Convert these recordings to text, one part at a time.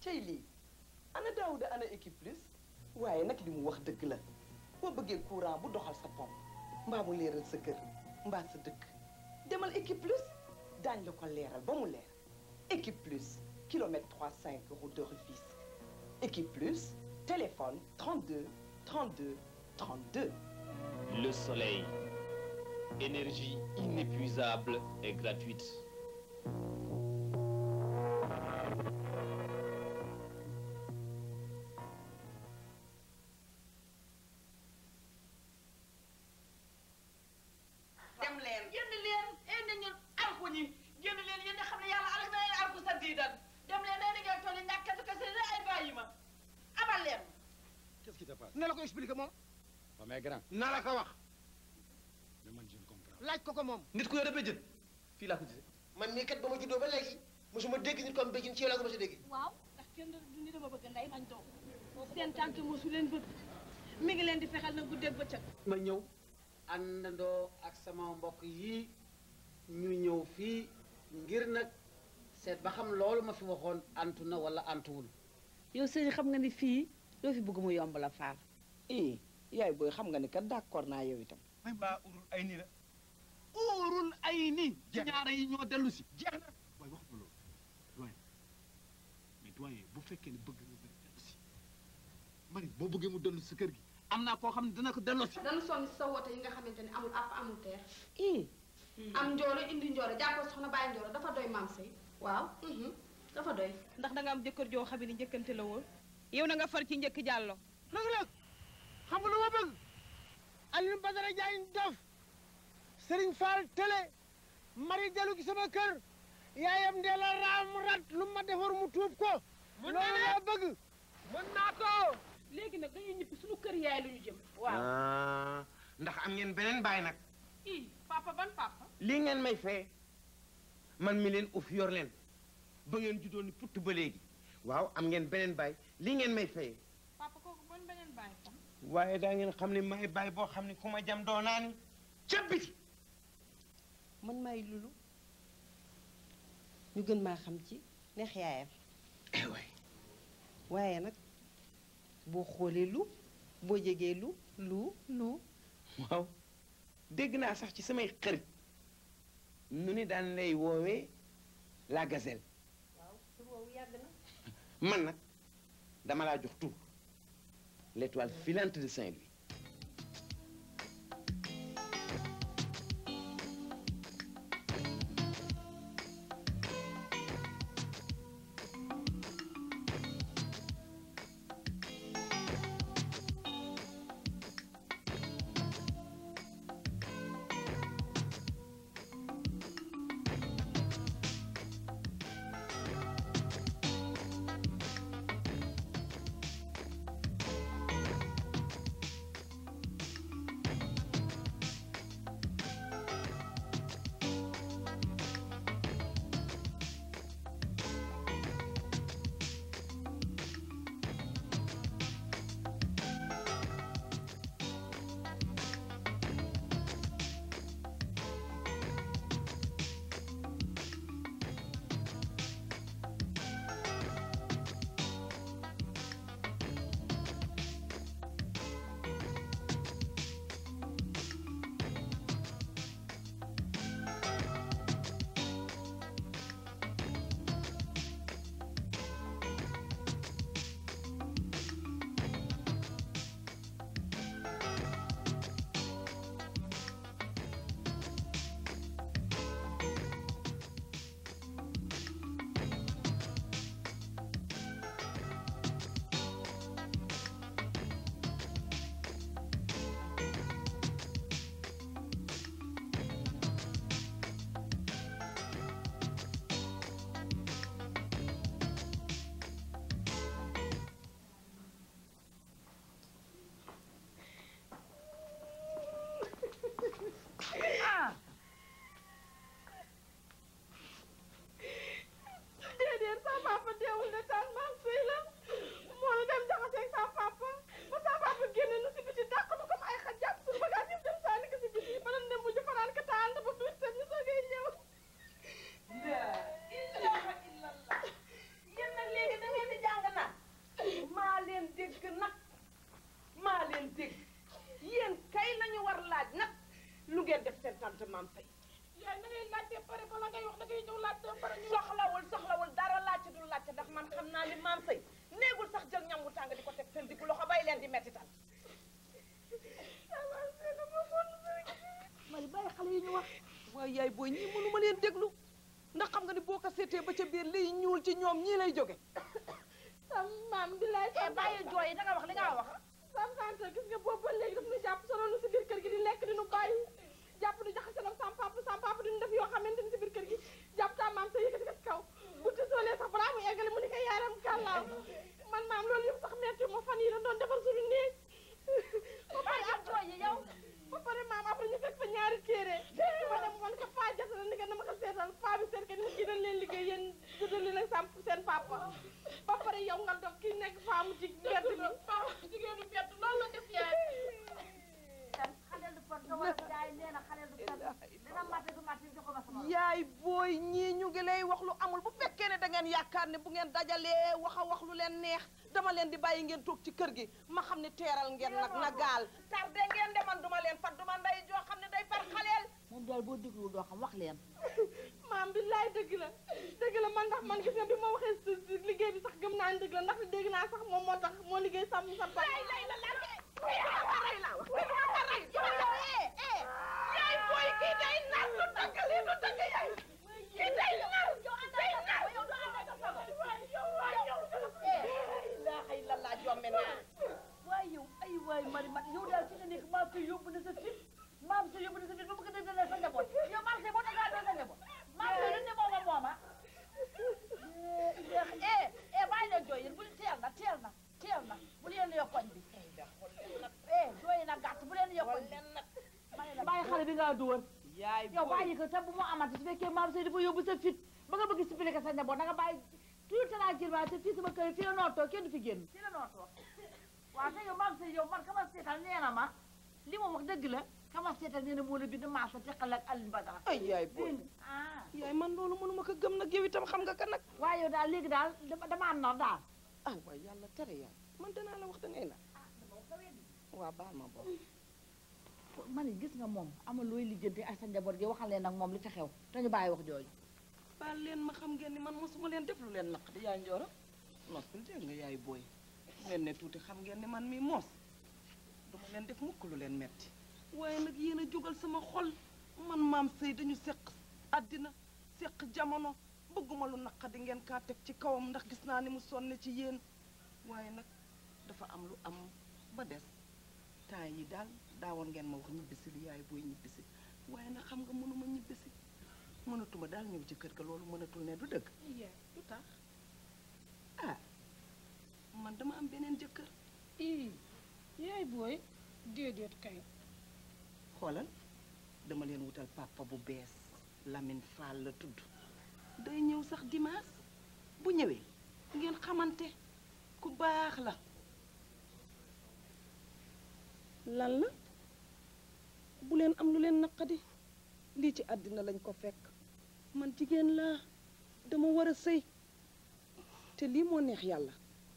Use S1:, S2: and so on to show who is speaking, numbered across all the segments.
S1: cey lii ana Daouda ana équipe plus waaye nag li mu wax dëgg la boo bëggee courant bu doxal sa pompe mbaa mu leeral sa kër mbaa sa dëkk demal équipe plus daañ la ko leeral ba mu leer équipe plus kilomètre 35 route de Rufisque équipe plus téléphone 32 32 32
S2: Le soleil, énergie inépuisable et gratuite.
S1: dem leen
S3: génn leen indi ñun alku ñi génn leen yéen a xam ne yàlla alku na leen alku sa diidan dem leen nee na ngeen toll ñàkk kese kese la ay bàyyi ma abal leen
S4: Qu'est-ce qui te passe
S5: na la ko expliquer moom
S4: waaw mais grand
S5: na la ko wax
S4: mais man je ne comprends
S5: laaj ko ko moom
S6: nit ku yore béjjën fii laa ko gisee.
S5: man mii kat ba ma juddoo ba léegi mosuma dégg nit ko am béjjin ci yow laa ko mos a dégg
S7: waaw ndax kenn du ni dama bëgg nday bañ doom seen tànk mosu leen bëgg mi ngi leen di fexeel na guddeeg bëccëg
S8: ma ñëw àndandoo ak sama mbokk yi ñu ñëw fii ngir nag seet ba xam loolu ma fi waxoon antu na wala antuwul
S9: yow sëñ xam nga ni fii loo fi bëgg mu yomb la faal
S1: ii yaay booy xam nga ni kat d'accord naa yow itam
S6: may mbaa urul ay nii la.
S5: uurul ay ni
S6: Jeex na.
S5: ñaara yi ñoo dellu si
S6: jeex na.
S4: waaye waxuma loolu doyen mais doyen bu fekkee ne bëgg nga bëri dellu si mari boo bëggee mu dellu si kër gi
S5: am naa koo xam ne dina ko delloo si
S7: dañu sonn si sa woote yi nga xamante ne amul àpp amul teer
S1: ii
S7: am njooro indi njooro jàppoo soxna bàyyi njooro dafa doy maam sëy waaw dafa doy
S9: ndax da nga am jëkkër joo xam ne njëkkante la woon yow na nga far ci njëkk jàllo
S5: nag nag xam nga lu ma bëgg Alioune Badara Diagne dof Serigne Fall télé mari dellu gi sama kër yaayam dee la raam rat lu ma defar mu tuub ko loolu laa bëgg mën naa ko
S7: léegi nag dañuy ñibbi suñu kër yaay lu ñu jëm
S5: waaw ndax am ngeen beneen baay nag
S7: i papa ban papa
S5: lii ngeen may fee man mi leen uf yor leen ba ngeen juddoo ni putt ba léegi waaw am ngeen beneen baay lii ngeen may fee
S7: papa kooku ban beneen bàyyi fan
S5: waaye daa ngeen xam ne may baay boo xam ne ku ma jam doo naa ni ca biti
S10: man maay lulu ñu gën maa xam ci neex yaayam
S5: waay
S10: waaye nag boo xoolee lu boo jegee lu lu lu
S5: waaw dégg naa sax ci samay xarit nu ni daan lay woowee la gazelle
S10: waaw tur woowu yàgg na
S5: man nag dama laa jox tur l'étoile filante de Saint-Louis
S7: laajte maam say
S3: yaay na ngay laajte pare bala ngay wax da ngay ñëw laajte pare ñu
S7: soxlawul soxlawul dara laajte dul laajte ndax man xam naa li maam say néegul sax jël ñam wu tàng di ko teg seen diggu loxo bay leen di mettital
S3: mari bàyyi xale yi ñu wax
S1: waaye yaay booy ñii mënuma leen déglu ndax xam nga ni boo ko seetee ba ca biir liy ñuul ci ñoom ñii lay jóge
S3: sam maam bi lay
S7: eh bàyyi jooy yi da nga wax li nga wax
S3: sam tante gis nga boobu ba léegi daf ñu jàpp solo nu si biir kër gi di lekk di nu bàyyi jàpp nu jaxase nag sam papa sam papa di nu def yoo xamante ni si biir kër gi jàpp ta maam sa yëkkati ko si kaw bu ti soolee sax balaa mu eggale mu ni ko yaaram kàllaaw man maam loolu yëpp sax metti ma fan yi la doon defar suñu néeg ba pare
S7: bàyyi jooy yi yow
S3: ba pare maam après ñu fekk fa ñaari téere ma dem man ko paa jata na ni nga dama ko seetal paa bi seet ka ni kii dañ leen liggéey yéen judal leen ak sam seen papa ba pare yow nga dof kii nekk faamu ci mbedd mi jigéenu mbedd loolu la def yaay
S7: xale du pot nga war a jaay nee na xale du pot dina matte du matte jox ko ma sama
S1: yaay booy ñii ñu ngi lay wax lu amul bu fekkee ne da ngeen yaakaar ne bu ngeen dajalee wax a wax lu leen neex dama leen di bàyyi ngeen toog ci kër gi ma xam ne teeral ngeen nag na gaal
S7: tardé ngeen de man duma leen fat duma nday joo xam ne day far xaleel
S3: moom daal boo dégluwul doo xam wax leen
S11: maam billaay dëgg la dëgg la man ndax man gis nga bi ma waxee si si liggéey bi sax gëm naa ne dëgg la ndax dégg naa sax moom moo tax moo liggéey sàmm sa ba
S3: yaay booy kii day nar lu dëgg lii lu dëgg yaay kii day nar day nar
S7: ilaaha illallah jomme naa
S3: waay yow ay waay mari mat yow daal fi nga nekk maam sa yóbbu na sa fit maam sa yóbbu na sa fit ba bëgg a dëggal sa njaboot yow maam sa boo dangaa doon sa njaboot maam sa lu ne mooma mooma eh eh bàyyi leen jooy yéen bu teel na teel na teel na bu leen yokkoñ bi eh jooy na gàtt bu leen yokkoñ bi bàyyi xale bi ngaa duwal
S1: yaay
S3: yow bàyyi ko te bu mu amati su fekkee maam say dafa yóbbu sa fit ba nga bëgg expliquer sa njaboot da nga bàyyi tout tranquillement te fii sama kër fii la nootoo kenn du fi génn fii la nootoo waaw te yow maam say yow man kama seetal nee na ma li ma wax dëgg la kama seetal nee na moo la bind maa sa teqal ak Alioune Badara
S1: ay yaay booy
S3: ah
S1: yaay man loolu mënuma ko gëm nag yow itam xam nga ka nag
S3: waaye yow daal léegi daal dama dama am nar daal
S1: ah waay yàlla tere yaay man danaa la wax da ngay na waa baal ma boobu
S3: man it gis nga moom ama looy lijjanti ak sa njaboot gi waxal leen nag moom li ci xew te ñu bàyyi wax jooju
S1: baal leen ma xam ngeen ni man mosuma leen def lu leen naq di yaay njooro noppil dégg nga yaay booy leen ne tuuti xam ngeen ni man mi moos duma leen def mukk lu leen metti waaye nag yéen a jógal sama xol man maam sëy dañu seq àddina seq jamono bëgguma lu naqadi ngeen kaa teg ci kawam ndax gis naa ni mu sonne ci yéen waaye nag dafa am lu am ba des temps yi daal daawoon ngeen ma wax ñibbisi li yaay booy ñibbisi waaye nag xam nga mënuma ñibbisi mënatuma daal ñëw ci kër ga loolu mënatul ne du dëgg
S7: du tax
S1: ah man dama am beneen jëkkër
S7: ii yaay booy déedéet kay
S1: xoolal dama leen wutal papa bu bees Lamine Fall la tudd day ñëw sax dimanche bu ñëwee ngeen xamante ku baax la lan la bu leen am lu leen naqadi lii ci àddina lañ ko fekk man jigéen laa dama war a sëy te lii moo neex yàlla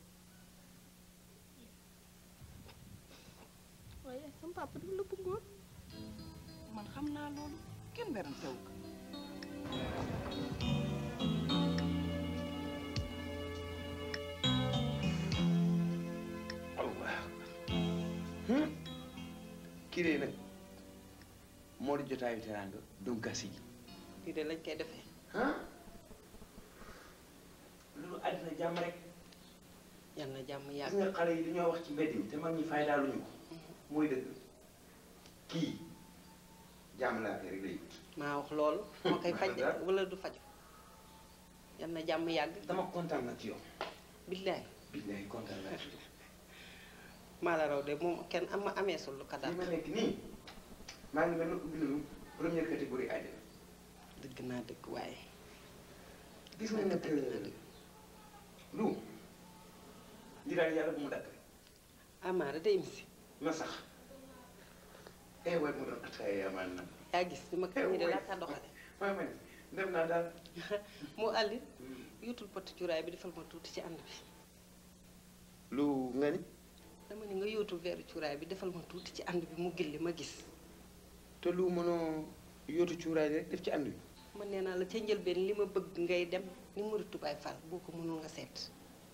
S7: waaye sama papa dafa la bëggoon
S1: man xam naa loolu kenn werantewu ko
S12: allah kii de nag moo di jotaayu teraanga dunkasi ji
S10: lii de lañ koy defee
S12: loolu àddina jàmm rek
S10: yal na jàmm
S12: gis
S10: yàgg
S12: nga xale yi dañoo wax ci mbedd mi te mag ñi faydaaluñu ko mooy dëgg kii jàmm laa koy rek lay wut
S10: maa wax loolu moo koy faj de wala du faju yal na jàmm yàgg
S12: dama kontaan na ci yow
S10: billaay
S12: billaay kontaan naa ci yow
S10: maa la raw de moom kenn am ma ameesul lu ko
S12: li
S10: dal
S12: ma nekk nii maa ngi mel ne ubbi nañu première catégorie àjjana
S10: dëgg naa dëgg waaye
S12: gis nga nag lu li daal yàlla bu mu dakk rek
S10: amaara day misi
S12: na sax eh waay mu doon ataaya amaan na
S10: yaa gis ni ma ko ñi de laa ka doxale
S12: maa ma ne dem naa daal
S10: mu àlli yuutul poti cuuraay bi defal ma tuuti ci ànd bi
S12: lu nga ni
S10: dama ni nga yóotul veeru cuuraay bi defal ma tuuti ci ànd bi mu gilli ma gis
S12: te lu mënoo yootu cuuraay rek def ci ànd bi
S10: man nee naa la ca njëlbeen li ma bëgg ngay dem ni Mouride Baye Fall boo ko mënul nga seet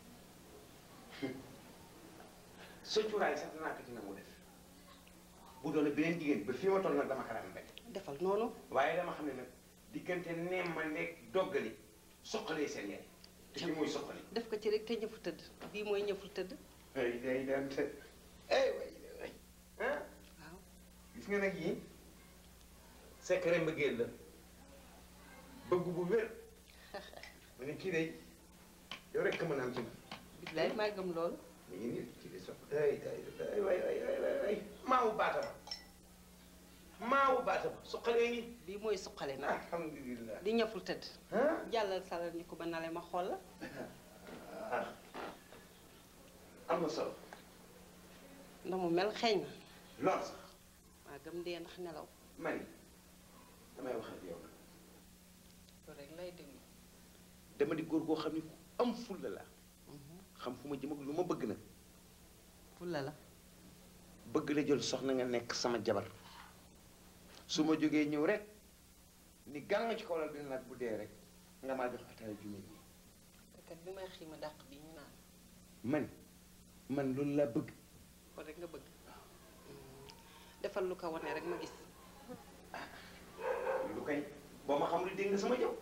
S12: sa cuuraay sax danaa ko ci nangu def bu doon beneen jigéen ba fii ma toll nag dama ko daan bañ
S10: defal noonu
S12: waaye dama xam ne nag diggante neem ma nekk doggali soqalee seen yaay te ci muy soqali
S10: def ko ci rek te ñëfu tëdd bii mooy ñëfu tëdd
S12: ay day daan te ay way way ah
S10: waaw
S12: gis nga nag yii secret mbëggeel la bëgg bu wér ma ne kii day yow rek mën a am ci man
S10: billaay maa gëm loolu
S12: mi ngi nii kii di sopp ay ay ay way way way way way maawu baata ba maawu baata ba soqalee ngi
S10: bii mooy suqale nag
S12: alhamdulilah
S10: di ñëful tëdd
S12: ah
S10: jàllal salal ñu ko ba nale ma xool la
S12: ah am na solo
S10: ndax mu mel xeeñ na
S12: lool sax
S10: maa gëm dee ndax nelaw
S12: man damay wax ak yow nag
S10: loolu rek lay déglu
S12: dama di góor goo xam ne ku am fulla la xam fu ma jëm ak lu ma bëgg nag
S10: fulla la
S12: bëgg la jël soxna nga nekk sama jabar su ma jógee ñëw rek ni gàng ci kaw la dina nag bu dee rek nga maa jox ataaya ju mel nii
S10: kat bi may xiima dàq bi ñu naan
S12: man man loolu laa bëgg
S10: ko rek nga bëgg defal lu ko wane rek ma gis
S12: lu koy boo ma xamul dégg nga sama jëw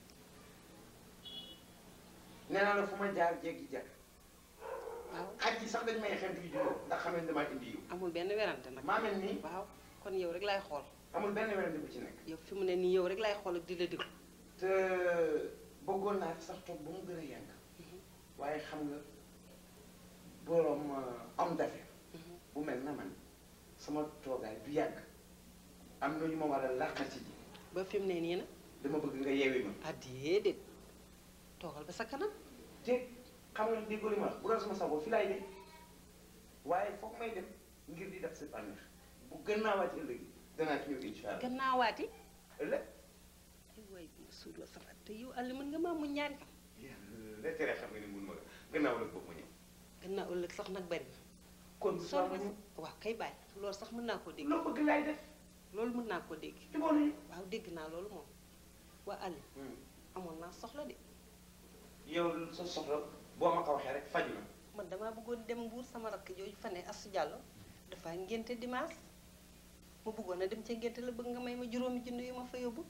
S12: nee naa la fu ma jaar jéggi jar
S10: waaw
S12: xaj yi sax dañ may xeetu yu juróom ndax xam ne damaa indi yiw
S10: amul benn werante nag
S12: maa mel nii
S10: waaw kon yow rek laay xool
S12: amul benn werante bu ci nekk
S10: yow fi mu ne nii yow rek laay xool ak di la déglu
S12: te bëggoon naa fi sax toog ba mu gën a yàgg waaye xam nga boroom homme d'affaires bu mel na man sama toogaay du yàgg am na ñu ma war a làqati ji
S10: ba fi mu ne nii nag
S12: dama bëgg nga yeewi ma
S10: ah déedéet toogal ba sa kanam
S12: te xam nga déggoo li ma wax bu doon sama sago fi laay dem waaye foog may dem ngir di def sa bànneex bu gën naa wàcc ëllëg danaa ci ñëw incha allah
S10: gannaawaati
S12: ëllëg
S10: ay waay bi ma suur la sama te yow Aliou mën nga maa mu ñaari fan
S12: yàlla tere xam nga ni mun ma gannaaw ëllëg boobu ma ñëw
S10: gannaaw ëllëg sax nag bari na
S12: kon
S10: soo
S12: ma ñëw
S10: waaw kay bàyyi loolu sax mën naa koo dégg
S12: loo bëgg laay def
S10: loolu mën naa koo dégg
S12: jubóo nañu
S10: waaw dégg naa loolu moom waa Aliou amoon naa soxla de
S12: yow sa soxla boo ma ko waxee rek faju na
S10: man damaa bëggoon dem Mbuur sama rakk jooju fa ne Asu Jàllo dafa ngénte dimanche ma bëggoon a dem ca ngénte la bëgg nga may ma juróomi junni yu ma fa yóbbu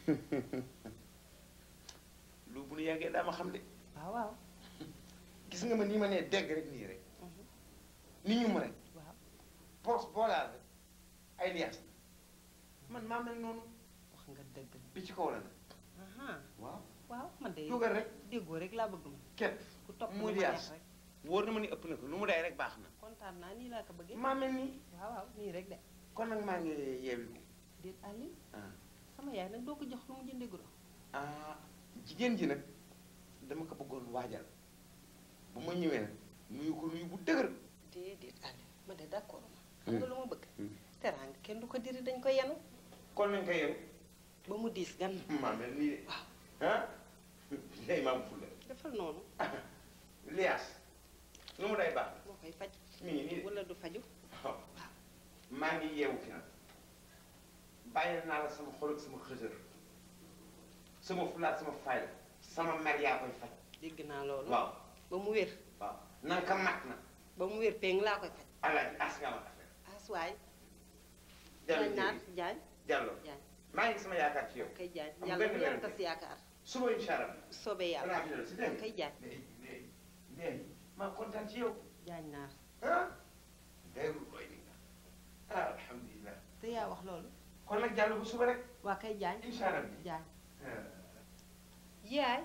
S12: lu bu nu yàggee daa ma xam de
S10: waaw waaw
S12: gis nga ma nii ma nee dégg rek nii rek ni ñu ma rek
S10: waaw
S12: poos boolaal rek ay liyaas man maa mel noonu
S10: wax nga dëgg
S12: bi ci kaw la nag
S10: aha
S12: waaw
S10: waaw man de
S12: dugal rek
S10: déggoo rek laa bëgg ma
S12: képp
S10: ku topp
S12: muy
S10: lu ma neex
S12: liyaas
S10: rek
S12: wóor na ma ni ëpp na ko lu mu day rek baax na
S10: kontaan naa nii laa ko bëggee
S12: maa mel nii
S10: waaw waaw nii rek de
S12: kon nag maa ngi yeewi ko
S10: déet Aliou
S12: ah
S10: sama yaay nag doo ko jox lu mu jëndee guro
S12: ah jigéen ji nag dama ko bëggoon waajal bu ma ñëwee nag nuyu ko nuyu bu dëgër
S10: déedéet Aliou ma de d'accord ma xam nga lu ma bëgg teraanga kenn du ko diri dañ ko yenu
S12: kon nañ ko yow
S10: ba mu diis gan
S12: maa mel nii de
S10: waaw
S12: ah léegi maa mu fulla
S10: defal noonu
S12: liyaas lu mu day baax
S10: moo koy faj
S12: mi ngi nii de
S10: wala du faju
S12: waaw maa ngi yeewu fi nag bàyyi naa la sama xol ak sama xësër sama fulaat sama fayda sama mer yaa koy faj
S10: dégg naa loolu
S12: waaw
S10: ba mu wér
S12: waaw na nga ko mat na
S10: ba mu wér péng laa koy faj
S12: alaaji as nga ma affaire
S10: aswaay
S12: Jallo
S10: jaañ naar
S12: jërëjëf.
S10: jaañ
S12: Diallo
S10: jaañ
S12: maa ngi sama yaakaar ci yow
S10: kay jaañ
S12: Amul
S10: yàlla
S12: benn
S10: bu yàlla
S12: werante.
S10: tas yaakaar
S12: suba incha allah
S10: soobee yàlla
S12: danaa fi dellu si dégg nga
S10: kay jaañ
S12: léegi léegi léegi maa kontaan ci yow
S10: jaañ naar
S12: ah dayru doy ni nga ah alhamdulilah
S10: te yaa wax loolu
S12: kon nag Diallo bu suba rek
S10: waa kay jaañ
S12: incha allah
S10: jaañ
S12: ah.
S10: yaay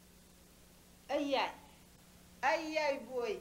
S10: ay yaay ay yaay booy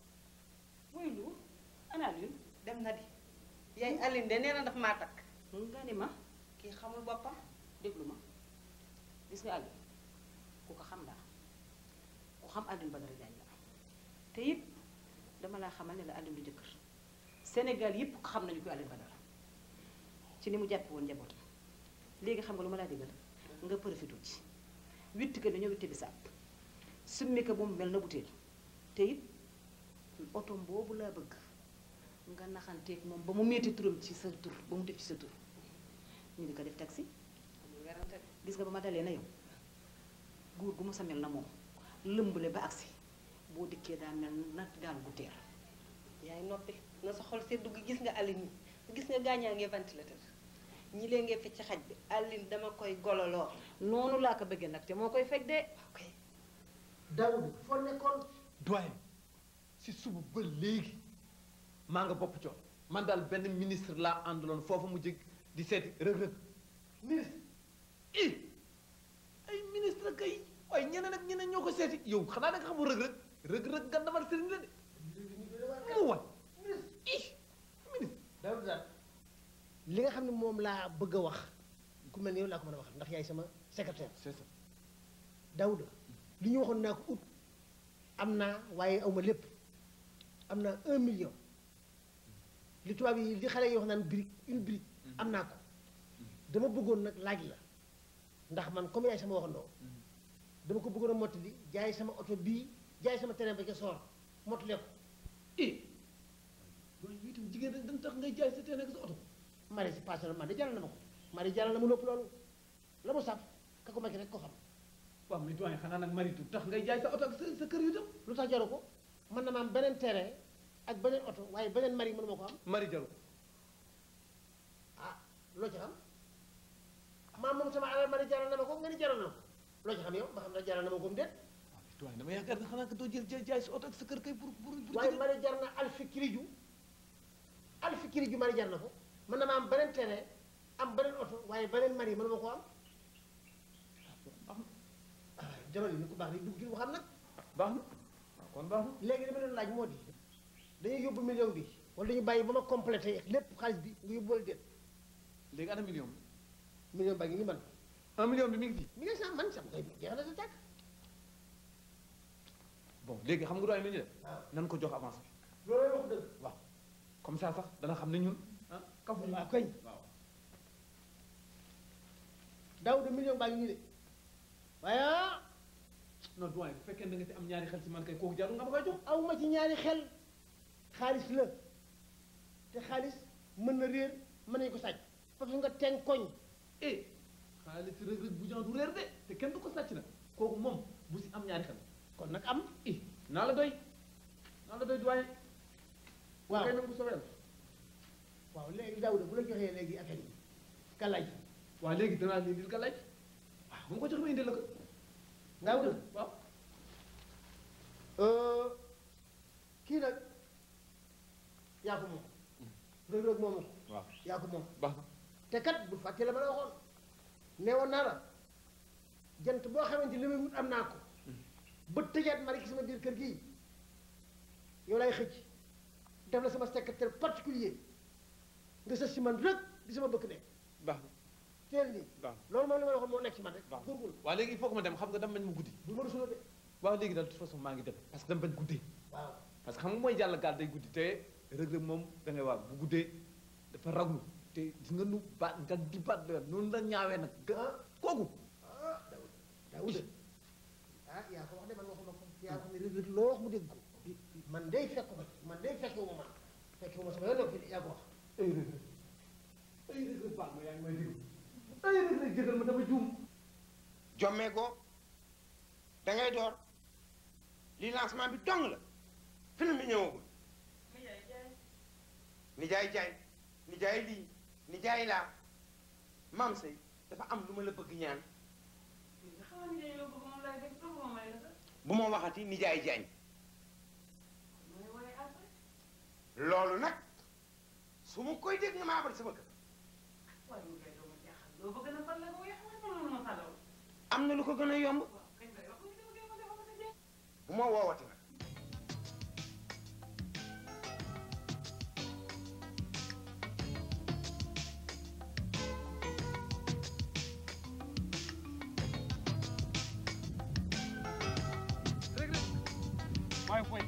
S7: muy lu ana Aliou
S10: dem na di yaay Aline de nee na daf maa takk
S7: nga ni ma
S10: kii xamul boppam
S7: déglu ma gis nga Aliou ku ko xam laa ku xam Alioune Badara Diagne la te it dama laa xamal ne la Alioune du jëkkër Sénégal yépp ko xam nañu ko Alioune Badara ci ni mu jàppe woon njabootam léegi xam nga lu ma laa digal nga profité ci witti ko dañoo witti bisaab summi ko bu mu mel na butéel te it otom boobu laa bëgg nga naxanteeg moom ba mu metti turam ci sa tur ba mu def ci sa tur ñu di ko def taxi
S10: amul werante de.
S7: gis nga ba ma dalee na yow góor gu mu sa mel na moom lëmbale ba agsi boo dikkee daa mel na gaal gu teer
S10: yaay noppi na sa xol seddu gi gis nga Aline mi gis nga gaañaa ngi ventilateur ñi lee ngee fecc xaj bi Aline dama koy gololoo
S7: noonu laa ko bëggee nag te moo koy fekk de
S10: ok
S5: Daoud foo nekkoon
S6: doyen si suba ba léegi maa nga bopp coon man daal benn ministre laa àndaloon foofu mu jég di seeti rëg-rëg ministre i ay ministre kay waaye ñeneen ak ñeneen ñoo ko seeti yow xanaa da nga xamul rëg-rëg rëg-rëg nga damal sëriñ la de mu wan i ministre
S5: Daoud daal li nga xam ne moom laa bëgg a wax ku mel ni yow laa ko mën a wax ndax yaay sama secrétaire
S6: c'est ça
S5: Daouda li ñu waxoon naa ko ut am naa waaye awma lépp am naa un million li tubaab yi li xale yi wax naan brique une brique am naa ko dama bëggoon nag laaj la ndax man comme yaay sama waxandoo dama ko bëggoon a mottali jaay sama oto bii jaay sama terrain ba ca soor mottale ko
S6: i doyen yow itam jigéen rek dañ tax ngay jaay sa teen ak sa oto
S5: mari si passé man de jaral na ma ko mari jaral na ma lépp loolu la mu saf ka ko makki rek ko xam
S6: waaw mais doyen xanaa nag maritu tax ngay jaay sa oto ak sa sa kër yu itam
S5: lu tax jaru ko mën na ma am beneen terrain ak beneen oto waaye beneen mari mënu ma ko am
S6: mari jaru
S5: ah loo ci xam maam moom sama alal mari jaral na ma ko nga ni jaral na ko loo ci xam yow ba xam ne jaral na ma ko mu déet
S6: doyen dama yaakaar ne xanaa que doo jël jaay jaay sa oto ak sa kër kay pour pour pour
S5: waaye mari jar na alfi kiriju alfi kiriju mari jar na ko mën na ma am beneen terrain am beneen oto waaye beneen mari mënu ma ko am ah jamono yi ni ko baax ni dugg ci waxam nag
S6: baax na waaw kon baax na
S5: léegi li ma doon laaj moo di dañuy yóbbu million bi wala dañu bàyyi ba ma complété lépp xaalis bi nga yóbbu wala déet
S6: léegi ana million bi
S5: million baa ngi ni man
S6: un million bi mi ngi fi
S5: mi ngi sax man sam koy jeex na sa tàkk
S6: bon léegi xam nga doyen lu ñu def
S5: waaw
S6: nan ko jox avance bi
S5: loolu wax dëgg
S6: waaw comme ça sax dana xam ne ñun ah kafu
S5: waaw koñ
S6: waaw
S5: daaw de million baa ngi nii de waaye ah
S6: non doyen bu fekkee da nga ci am ñaari xel si man kay kooku jarul nga ma koy jox
S5: aw ma ci ñaari xel xaalis la te xaalis mën na réer mën nañu ko sàcc parce que nga ten koñ
S6: eh xaalis rëg rëg bu jan du réer de te kenn du ko sàcc nag kooku moom bu si am ñaari xel
S5: kon nag am
S6: i naa la doy naa la doy doyen
S5: waaw
S6: kay nag bu soobee yàlla
S5: waaw léegi daaw de bu la joxee léegi affaire yi kalaaj
S6: waaw léegi danaa leen indil ka laaj waaw bu ma ko jox ma indil la ko
S5: daaw de
S6: waaw
S5: kii nag yaa ko moom rëg rëg moomu ko
S6: waaw
S5: yaa ko moom
S6: baax na
S5: te kat bu fàtte la ma la waxoon neewoon naa la jant boo xamante li may wut am naa ko ba tëjaat ma rek sama biir kër gii yow lay xëcc def la sama secrétaire particulier nga sës si man rek di sama bëkk nekk
S6: baax na
S5: teel nii
S6: baax
S5: loolu moom li ma la waxoon moo nekk si man rek
S6: baax na
S5: góorgóorlu
S6: waaw léegi il faut que ma dem xam nga dama bañ mu guddi
S5: bu ma rusuloo de
S6: waaw léegi daal de toute façon maa ngi dem parce que dama bañ guddee
S5: waaw
S6: parce que xam nga mooy jàll gaal day guddi te Reug Reug moom da ngay waar bu guddee dafa raglu te gis nga nu baat nga di baat la noonu la ñaawee nag ga kooku
S5: ah Daoud Daoud ah yaa ko wax de man waxuma ko yaa ko ne rek rek loo wax mu dégg ko man day fekk ko man day fekk wu ma man fekk wu ma sama yoon fi yaa ko wax
S6: ay Reug Reug ay Reug Reug baal ma yaa ngi may déglu ay Reug Reug jégal ma dama juum
S12: jommee ko da ngay door li lancement bi dong la film bi ñëwagul nijaay jaay nijaay lii nijaay laa maam sëy dafa am lu ma la bëgg ñaan bu ma waxati nijaay jaañ loolu nag su ma koy dégg nga maa abal sama kër am na lu ko gën a yomb bu ma woowati nag
S13: waaye fooy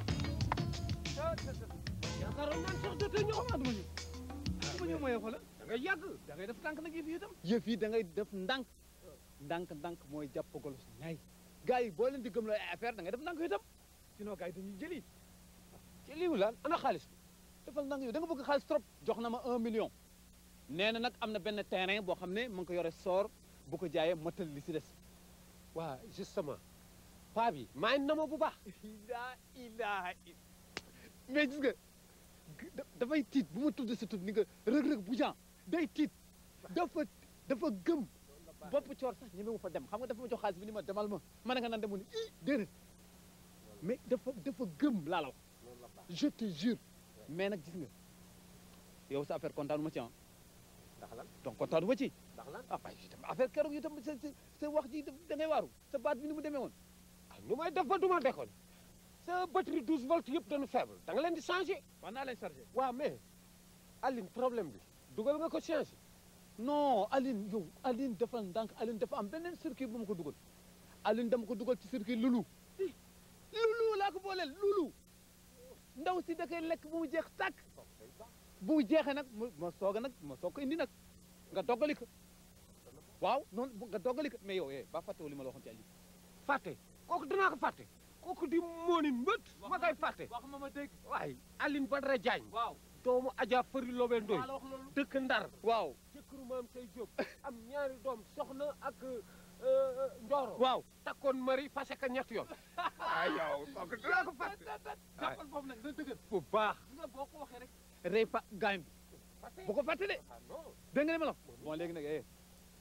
S13: yaakaaroon naan sax dootoo ñëw xamaat ma ñu ma ñëw ma yëfa la da ngay yàgg da ngay def tànk nag yëf yi itam
S14: yëf yi da ngay def ndànk ndànk ndànk mooy jàppagol su ñaay gars yi boo leen di gëmloo ay affaire da ngay def ndànk itam sinon gars yi dañuy jëli jëliwu laal ana xaalis bi defal ndànk yow da nga bëgg xaalis trop jox na ma un million nee na nag am na benn terrain boo xam ne mu ngi ko yore soor bu ko jaayee motal li si des
S5: waa justement paa bi maa ngi na ma bu baax
S14: laa ilaha illa mais gis nga da- dafay tiit bu ma tudd sa tudd ni nga rëg-rëg bu jan day tiit dafa dafa gëm bopp coor sax ñeme mu fa dem xam nga dafa ma jox xaalis bi ni ma demal ma ma ne nga nan demu ni i déedéet mais dafa dafa gëm laa la wax je te jure mais nag gis nga yow sa affaire kontaanu ma ci ah
S5: ndax lan
S14: donc kontaanu ma ci
S5: ndax lan
S14: ah waaye itam affaire keroog itam sa sa sa wax ji da ngay waaru sa baat bi ni mu demee woon
S5: ah nu may def ba du ma déconné sa batterie 12 volts yëpp dañu faible da nga leen di changé
S14: wax naa leen chargé
S5: waaw mais Aline problème bi dugal nga ko changé
S14: non Aline yow Aline dafa ndànk Aline dafa am beneen circuit bu ma ko dugal Aline dama ko dugal ci circuit lulu lulu laa ko booleel lulu ndaw si da koy lekk bu mu jeex tàkk bu mu jeexee nag mu ma soog a nag ma soog ko indi nag nga doggali ko waaw noonu bu- nga doggali ko mais yow eh ba fàttewul li ma la waxoon ci Aline
S5: fàtte kooku dinaa ko fàtte kooku di moonin mbët ma koy fàtte
S14: wax ma ma dégg
S5: waaye Aline Badara Diagne
S14: waaw
S5: doomu Adja Fari Lobe Ndoy
S14: maa la wax loolu
S5: dëkk Ndar
S14: waaw
S5: jëkkëru maam say Jóob am ñaari doom soxna ak Ndoro
S14: waaw
S5: takkoon mari fase ka ñett yoon ay yow kooku dinaa ko fàtte
S14: jàppal foofu nag na dëgër
S5: bu baax
S14: gis nga boo ko waxee rek rey fa gaañ bi bu ko fàtte de dégg nga li ma la wax bon léegi nag eh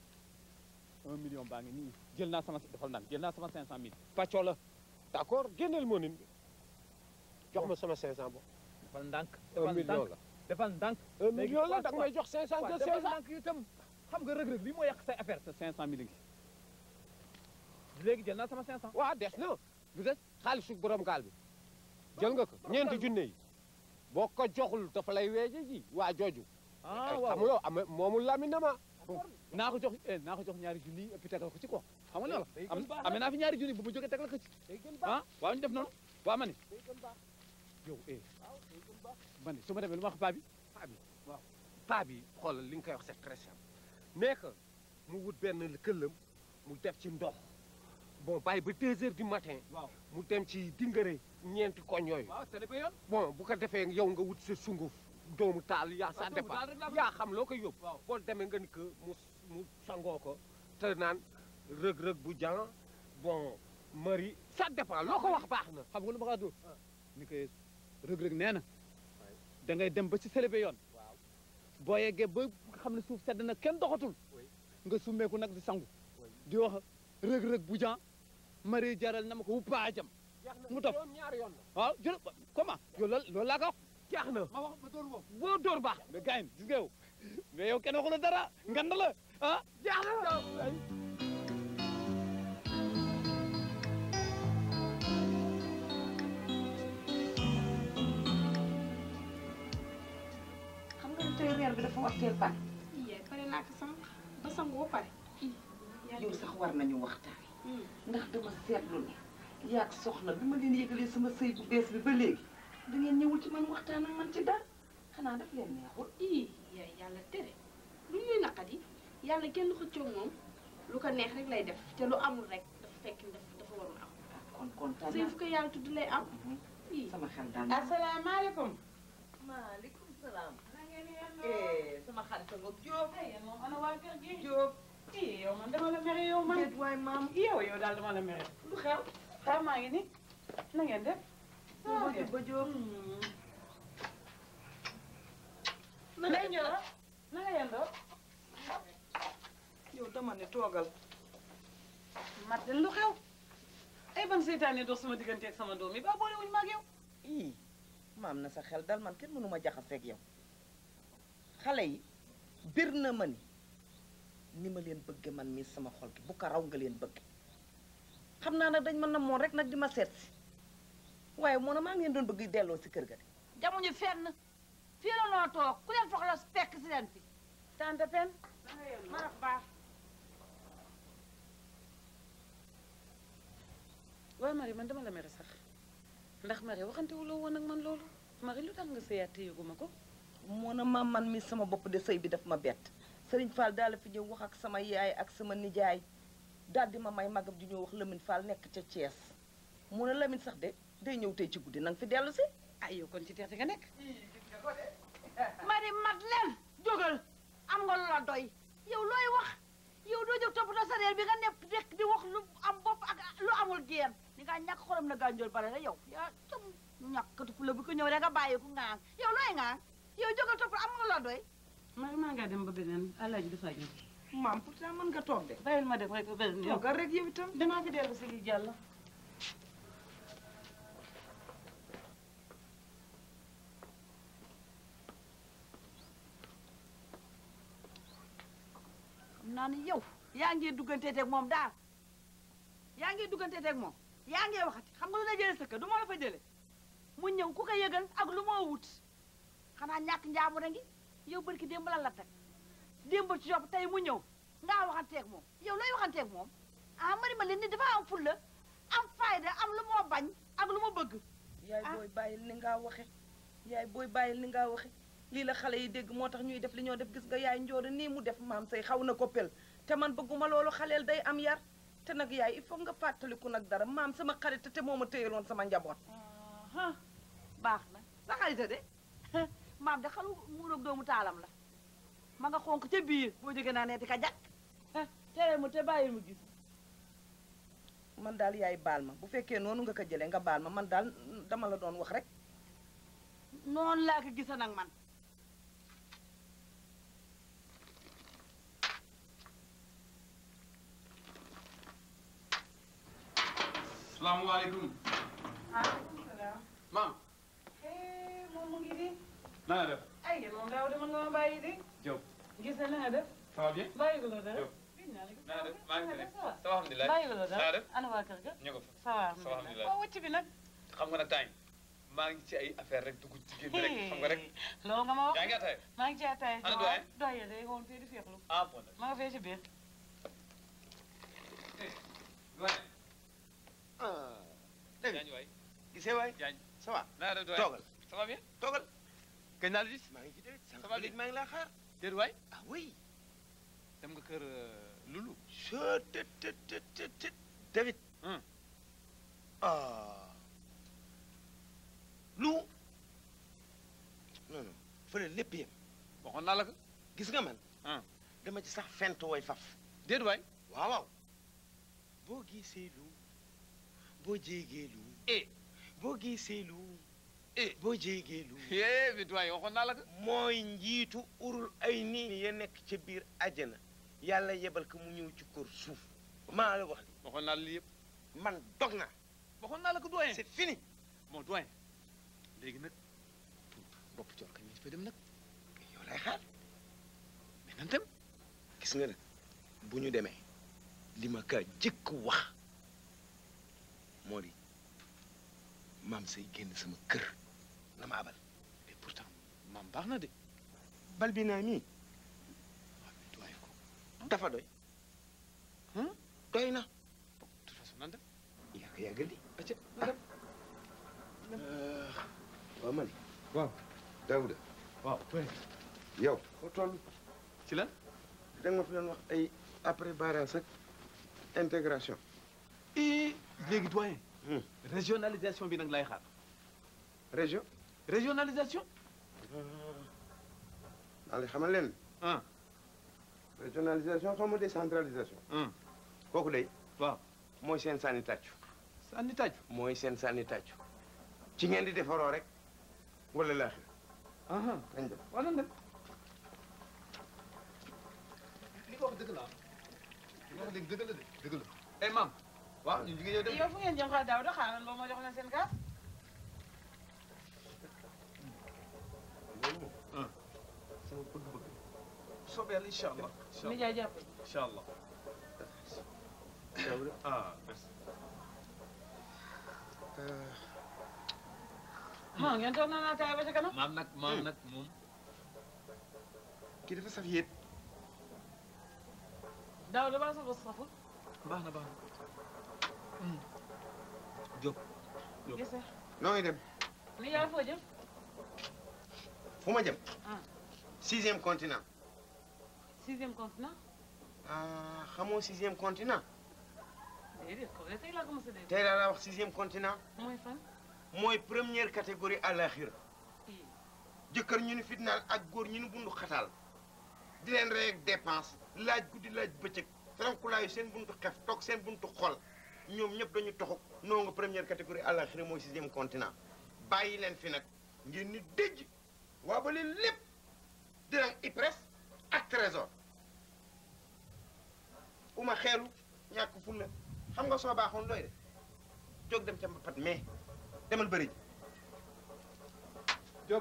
S14: un million baa ngi nii jël naa sama defal ndànk jël naa sama cinq cent mille pàccoo la
S5: d'accord génneel moonin bi jox ma sama 500 bo
S14: defal ndànk
S5: un
S14: defal
S5: million
S14: ndànk
S5: la
S14: defal ndànk
S5: un million la da nga may jox 500
S14: waaw
S5: de
S14: defal
S5: 500
S14: ndànk itam xam nga rëg-rëg li moo yàq say affaire sa cinq cent mille ngi léegi jël naa sama cinq cent
S5: waaw des na
S14: lu des
S5: xaalisu borom gaal bi jël nga ko ñeenti junne yi boo ko joxul dafa lay weeje ji waa jooju
S14: ah
S5: xam
S14: waaw
S5: nga yow ame moomul lamine ma
S14: naa ko jox eh naa ko jox ñaari junni et puis tegal ko ci quoi xam nga ne la am amee naa fi ñaari junni bu mu jógee tegal ko ci ah waaw ñu def noonu waaw ma ni yow eh ma ni su ma demee lu ma wax paa bi
S5: paa bi waaw paa bi xoolal li nga koy wax c'est très simple mais que mu wut benn këllam mu def ci ndox bon bàyyi ba deux heures du matin
S14: waaw
S5: mu dem ci dingare ñeenti koñ yooyu
S14: waaw c'est le yoon
S5: bon bu ko defee yow nga wut sa sunguf doomu taal yaa ça
S14: doomu
S5: dépend
S14: taal rek laa bëgg.
S5: yaa xam loo koy yóbbu
S14: waaw
S5: boo demee nga ni que mu mu sangoo ko te naan rëg-rëg bu jan bon mari ça dépend loo ko wax baax na
S14: xam nga lu ma xaatu ni koy rëg-rëg nee na da ngay dem ba ci sélébé yoon boo yeggee ba nga xam ne suuf sedd na kenn doxatul nga summeeku nag di sangu di wax rëg-rëg bu jan mari jaral na ma ko wuppaajam mu topp
S5: ñaari yoon la
S14: waaw jël comment yow loolu loolu laa ko wax
S5: jeex na
S14: ma wax ma dóor boobu
S5: boo dóor baax
S14: mais gars yi gis nga yow mais yow kenn waxu la dara ngand la ah
S5: jeex na
S1: xam nga ne tey reer bi dafa war teel pare
S3: yaay pare naa ko sama ba sangu ba pare
S1: yow sax war nañu waxtaan ndax dama seetlu ne yaag soxna bi ma leen yëgalee sama sëy bu bees bi ba léegi da ngeen ñëwul ci man waxtaan ak man ci dara xanaa daf leen neexul
S3: ii yaay yàlla tere lu ñuy naqadi yàlla kenn xëccoo moom lu ko neex rek lay def te lu amul rek dafa fekk ne dafa dafa warul am
S1: kon kontaan
S3: sëy fu ko yàlla tudd lay am ii
S1: sama xel daal
S15: asalaamaaleykum.
S1: maaleykum salaam eh sama xarit nga Jóob
S15: moom ana waa kër gi.
S1: Jóob
S15: ii yow man dama la mere yow man.
S1: déet waay maam
S15: yow yow daal dama la mere. lu xew. xew maa ngi ni. na ngeen def.
S1: ba ba Jóob
S15: na nga ñëw na nga yendoo.
S1: yow dama ne toogal
S15: Martin lu xew. ay ban seytaane dox sama diggante ak sama doom yi ba boole wuñu ma ak yow.
S1: ii maam na sa xel dal man kenn mënu ma jaxaseeg yow xale yi bir na ma ni ni ma leen bëgge man mii sama xol gi bu ko raw nga leen bëgge xam naa nag dañ ma namoon rek nag di ma seet si waaye moo na maa ngeen doon bëgg delloo si kër ga de
S16: jamuñu fenn fii la noo toog ku leen soxla fekk si leen fi
S15: tante pen. ma raf baax. waaw Marie man dama la mere sax ndax Marie waxante wuloo woon ak man loolu Marie lu tax nga sëyaat te yëguma ko.
S1: moo na ma man mi sama bopp de sëy bi daf ma bett Sëriñ Fall daal la fi ñëw wax ak sama yaay ak sama nijaay daal di ma may magam di ñëw wax Lamine Fall nekk ca Thiès mu ne Lamine sax de day ñëw tey ci guddi nanga fi dellu si
S15: ay yow kon ci teete nga nekk.
S16: Marie mat leen jógal am nga lu la doy yow looy wax yow doo jóg toppatoo sa reer bi nga nepp rek di wax lu am bopp ak lu amul génn ni nga ñàkk xorom na gànjool bare la yow yaa tam ñàkkatu fu la bu ko ñëw rek nga bàyyi ku ngaan yow looy ngaan yow jógal topp am nga lu la doy
S15: maa maa ngaa dem ba beneen alaaji dafa ñëw
S7: maam pourtant mën nga toog de
S15: bàyyil ma dem rek ba beneen yow
S7: toogal rek yow itam
S15: danaa fi dellu si li jàll
S16: xam naa ni yow yaa ngi dugganteeteeg moom daal yaa ngi dugganteeteeg moom yaa ngi waxati xam nga lu la jëlee sa kër du ma la fa jëlee mu ñëw ku ko yëgal ak lu moo wut xanaa ñàkk njaamu ngi yow barki démb la la teg démb ci yopp tey mu ñëw ngaa waxanteeg moom yow looy waxanteeg moom ah mari ma leen ni dafa am fulla am fayda am lu moo bañ ak lu mu bëgg
S7: yaay booy bàyyil ni ngaa waxe yaay booy bàyyil ni ngaa waxe lii la xale yi dégg moo tax ñuy def li ñoo def gis nga yaay njooda nii mu def maam say xaw na ko pel te man bëgguma loolu xaleel day am yar te nag yaay il faut nga fàttaliku nag dara maam sama xarit te moo ma téyaloon sama njaboot
S16: ah baax na sa xarita de maam de xalu muuroog doomu taalam la ma nga xonk ca biir boo jógee naa neeti ka jàkk tere mu te bàyyi mu gis
S7: man daal yaay baal ma bu fekkee noonu nga ko jëlee nga baal ma man daal dama la doon wax rek
S16: noonu laa ko gisa nag man
S6: salaamaaleykum.
S15: maaleykum salaam.
S6: maam.
S15: moom mu ngi di.
S6: na nga def.
S15: ay yéen moom daaw de mën nga ma bàyyi di.
S6: Diop.
S15: gis na na nga def.
S6: ça va bien.
S15: bàyyi ko la dara.
S6: Diop. na nga def maa ngi fi nekk. ça va alhamdulilah.
S15: bàyyi ko la
S6: na nga
S15: dara.
S6: def.
S15: ana waa kër ga.
S6: ñu ko fa.
S15: ça va
S6: ça va alhamdulilah.
S15: waaw wëcc bi nag.
S6: xam nga nag temps yi maa ngi ci ay affaire rek dugg ci génn rek xam nga rek.
S15: loolu nga ma wax.
S6: yaa ngi ataaya.
S15: maa ngi ci ataaya.
S6: Ana doyen?
S15: doyen day woon fii di féexlu.
S6: ah bon
S15: ma nga fee ci biir.
S6: doyen.
S17: dégg
S6: Diagne waay.
S17: gisee waay
S6: Diagne.
S17: ça va
S6: na nga def doyen.
S17: toogal
S6: ça va bien.
S17: toogal
S6: kañ naa la gis.
S17: maa ngi ci dégg
S6: Ça va
S17: léegi maa ngi laa xaar
S6: déet waay.
S17: ah oui
S6: dem nga kër Lulu.
S17: je te te te te te David ah lu non non fële lépp yem
S6: waxoon naa la ko.
S17: gis nga man dama ci sax fent way faf
S6: déet waay.
S17: waaw waaw boo gisee lu boo jéegee lu
S6: eh
S17: boo gisee lu eh boo jéegee lu
S6: eh bi doyen waxoon naa la ko.
S17: mooy njiitu urul ay nii ya nekk ca biir àjjana yàlla yebal ko mu ñëw ci kër suuf maa la wax
S6: waxoon naa la lii yëpp.
S17: man dog naa
S6: waxoon naa la ko doyen.
S17: c'est fini
S6: bon doyen léegi nag bopp coor kañ fa dem nag.
S17: yow lay xaar
S6: mais nan dem.
S17: gis nga nag bu ñu demee li ma ka jëkk wax moo di maam say génn sama kër na ma abal
S6: et pourtant maam baax na de.
S17: bal bi naa nii
S6: doyen ko.
S17: dafa doy doy na
S6: de toute façon nan dem.
S17: yaa ko yàggal di
S6: acca na dem.
S17: waaw man
S6: waaw.
S17: Daouda
S6: waaw.
S17: yow foo toll
S6: ci lan.
S17: da nga ma fi doon wax ay après barrage ak intégration
S6: et léegi doyen. régionalisation bi nag lay xaar.
S17: région
S6: régionalisation.
S17: daal di xamal leen
S6: ah.
S17: régionalisation xaw ma décentralisation kooku day
S6: waaw
S17: mooy seen sànni tàccu
S6: sànni tàccu
S17: mooy seen sànni tàccu ci ngeen di defaroo rek wala laaxir dañ dem
S6: wala dem li nga wax dëgg la li nga wax dëgg dëgg la de dëgg la eh maam waaw ñu jigéen ñëw dem
S15: yow fu ngeen jëm xaar daaw da xaaral ba ma jox leen seen kaas.
S6: sama bëgg-bëgg soobee yàlla incha allah
S15: ni jaay jàpp.
S6: incha allah ah merci
S15: ah ngeen toog naa naa taay ba ca kanam.
S6: maam nag maam nag moom
S17: kii dafa saf yéet
S15: daaw da baa sa bos saful.
S6: baax na baax na Diop
S15: gis nga.
S17: noo ngi dem
S15: ni jaay foo jëm.
S17: fu ma jëm
S15: ah
S17: sixième continent
S15: sixième continent.
S17: ah xamoo sixième continent
S15: déedéet ko de tey laa ko mos a dégg.
S17: tey laa la wax sixième continent
S15: mooy fan.
S17: mooy première catégorie àlaxira jëkkër ñu ni fitnaal ak góor ñu ni bundu xataal
S12: di leen rey ak dépense laaj guddi laaj bëccëg ferankulaayu seen buntu xef toog seen buntu xol ñoom ñëpp dañu toxu noo nga première catégorie àllaxira mooy sixième continent bàyyi leen fi nag ngeen ni dëj waa ba leen lépp dinañ IPRES ak trésor uma xeelu ñàkk fulla xam nga soo baaxoon looy de jóg dem ca mbapat mais demal bëri ji jóg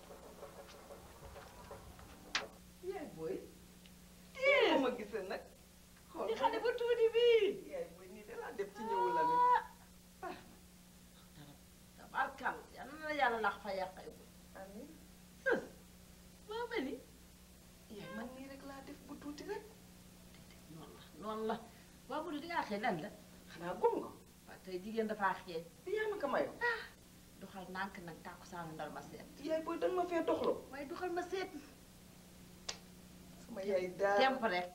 S1: yaay booy tee ma gisee nag xool
S16: di xale bu tuuti bii
S1: yaay booy nii de laa def ci ñëwu la mi
S16: tabarkal yal na la yàlla lax fa yàqay bu
S1: amiin
S16: sës boo mel ni
S1: yaay man nii rek laa def bu tuuti rek
S16: noonu la noonu la waaw bu dul di ngaa xëy lan la
S1: xanaa gum nga
S16: waaw tey jigéen dafaa xeeñ
S1: di yaa ma ko mayoo
S16: doxal nànk nag tàkku saanu ndal ma seet
S1: yaay booy danga ma fee doxloo
S16: waaye doxal ma seet
S1: sama yaay daal
S16: temp rek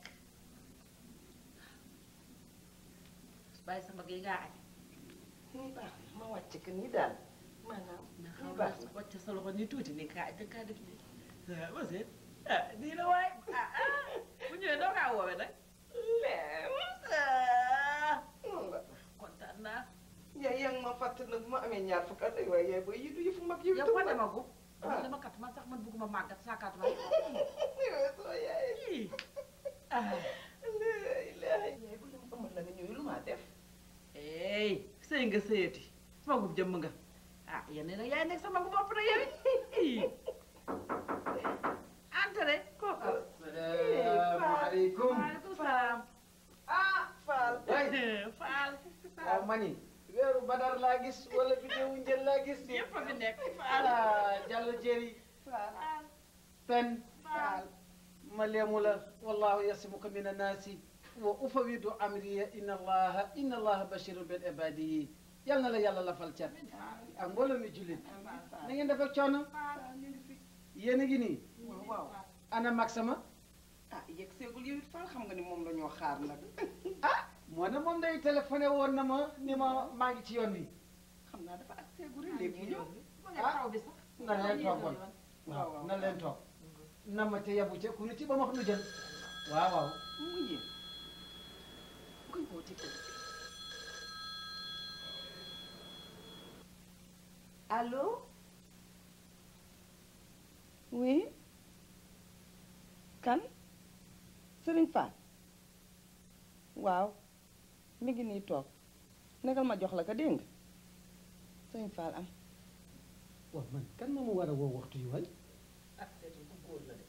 S16: bàyyi sama gi ngaa añ
S1: nii baax na ma wàcc ko nii daal maanaam
S16: na
S1: nii
S16: xaw
S1: baax
S16: na
S1: na
S16: wàcc sa loxo nii tuuti nii kaa da kaa def nii ah ma seet ah nii la waay ah ah bu ñëwee doo kaa woowee nag
S1: leem
S16: ah
S1: noonu la
S16: kontaan naa
S1: yaay yaa ngi ma fàtte nag bu ma amee ñaar fukk at ay waay yaay booy yi du yëfu mag yi
S16: yow
S1: itam
S16: fa
S1: nag.
S16: demagu
S1: ah
S16: dama kat man sax man bëgguma màggat saakaat ma
S1: yow soo yaay
S16: ah
S1: yaay bu leen amal la nga ñëw lu maa def
S16: ey sëy nga sëyati magub jëmm nga ah yéen nag yaay nekk sa magu bopp na yow entré kooku
S5: asalaamaaleykum
S16: waaleykum salaam
S1: ah Fall
S16: Fall
S5: waaw mani weeru badar laa gis wala bidéewu njël laa gis
S16: yëpp a fi nekk Fall
S5: ah Jallo Jeri
S16: Fall
S5: pen ma leemu la wallahu yasimuka min annaasi wa ufawidu amriya inna allaha inna allaha bashirun bil ibadihi yal na la yàlla lafal cat ak mbooloo mi jullit na ngeen def ak coono yéen a ngi nii
S1: waaw waaw
S5: ana mag sama
S1: ah yegg seegul yow it Fall xam nga ni moom la ñoo xaar nag
S5: moo ne moom day téléphoné woon na ma ni ma maa ngi ci yoon wi
S1: xam naa dafa ak seegul rek léegi mu ñëw
S5: ah na leen toog kon waaw na leen toog na ma te yabu ca ku nu ci ba ma wax nu jël waaw waaw
S1: mu yéen koy woo ci kër allo oui kan Serigne Fall waaw mi ngi nii toog nekkal ma jox la ko dégg nga Serigne Fall am
S5: waaw man kan ma mu war a woo waxtu yu waay
S16: ah seetu bu góor la de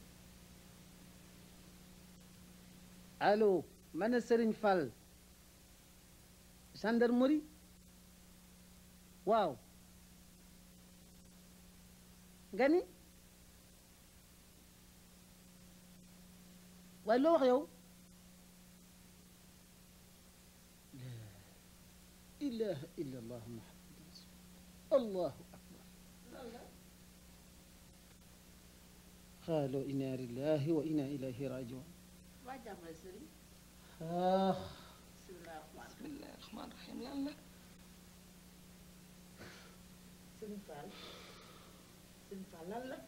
S5: allo ma ne Serigne Fall gendarmerie waaw nga ni waaye loo wax yow la ilaha illa allah muhammad rasul allahu akbar qaalu inna lillahi wa inna ilayhi rajiun
S16: waa jàmmale sëriñ
S5: ah
S16: bismillah rahmaan
S1: bismillahi rahmaani rahim lan la
S16: sëriñ Fall sëriñ Fall lan la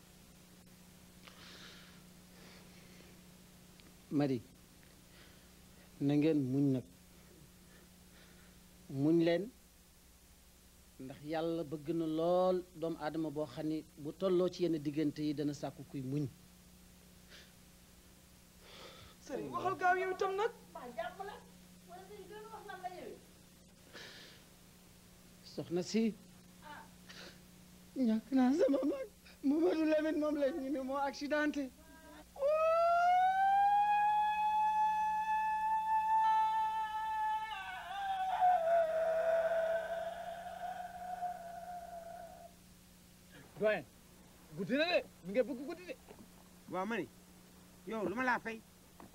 S5: Marie na ngeen muñ nag muñ leen ndax yàlla bëgg na lool doomu aadama boo xam ni bu tolloo ci yenn diggante yi dana sàkku kuy muñ
S1: Serigne waxal gaaw yow itam nag
S16: waa jàmm la wala sëriñ doon wax lan la ñëwee
S5: soxna si ñàkk naa sama mag Mamadou Lamine moom la ñu ne moo accidenté
S13: doyen guddi na de mi ngi bëgg guddi de
S12: waaw ma ni yow lu ma laa fay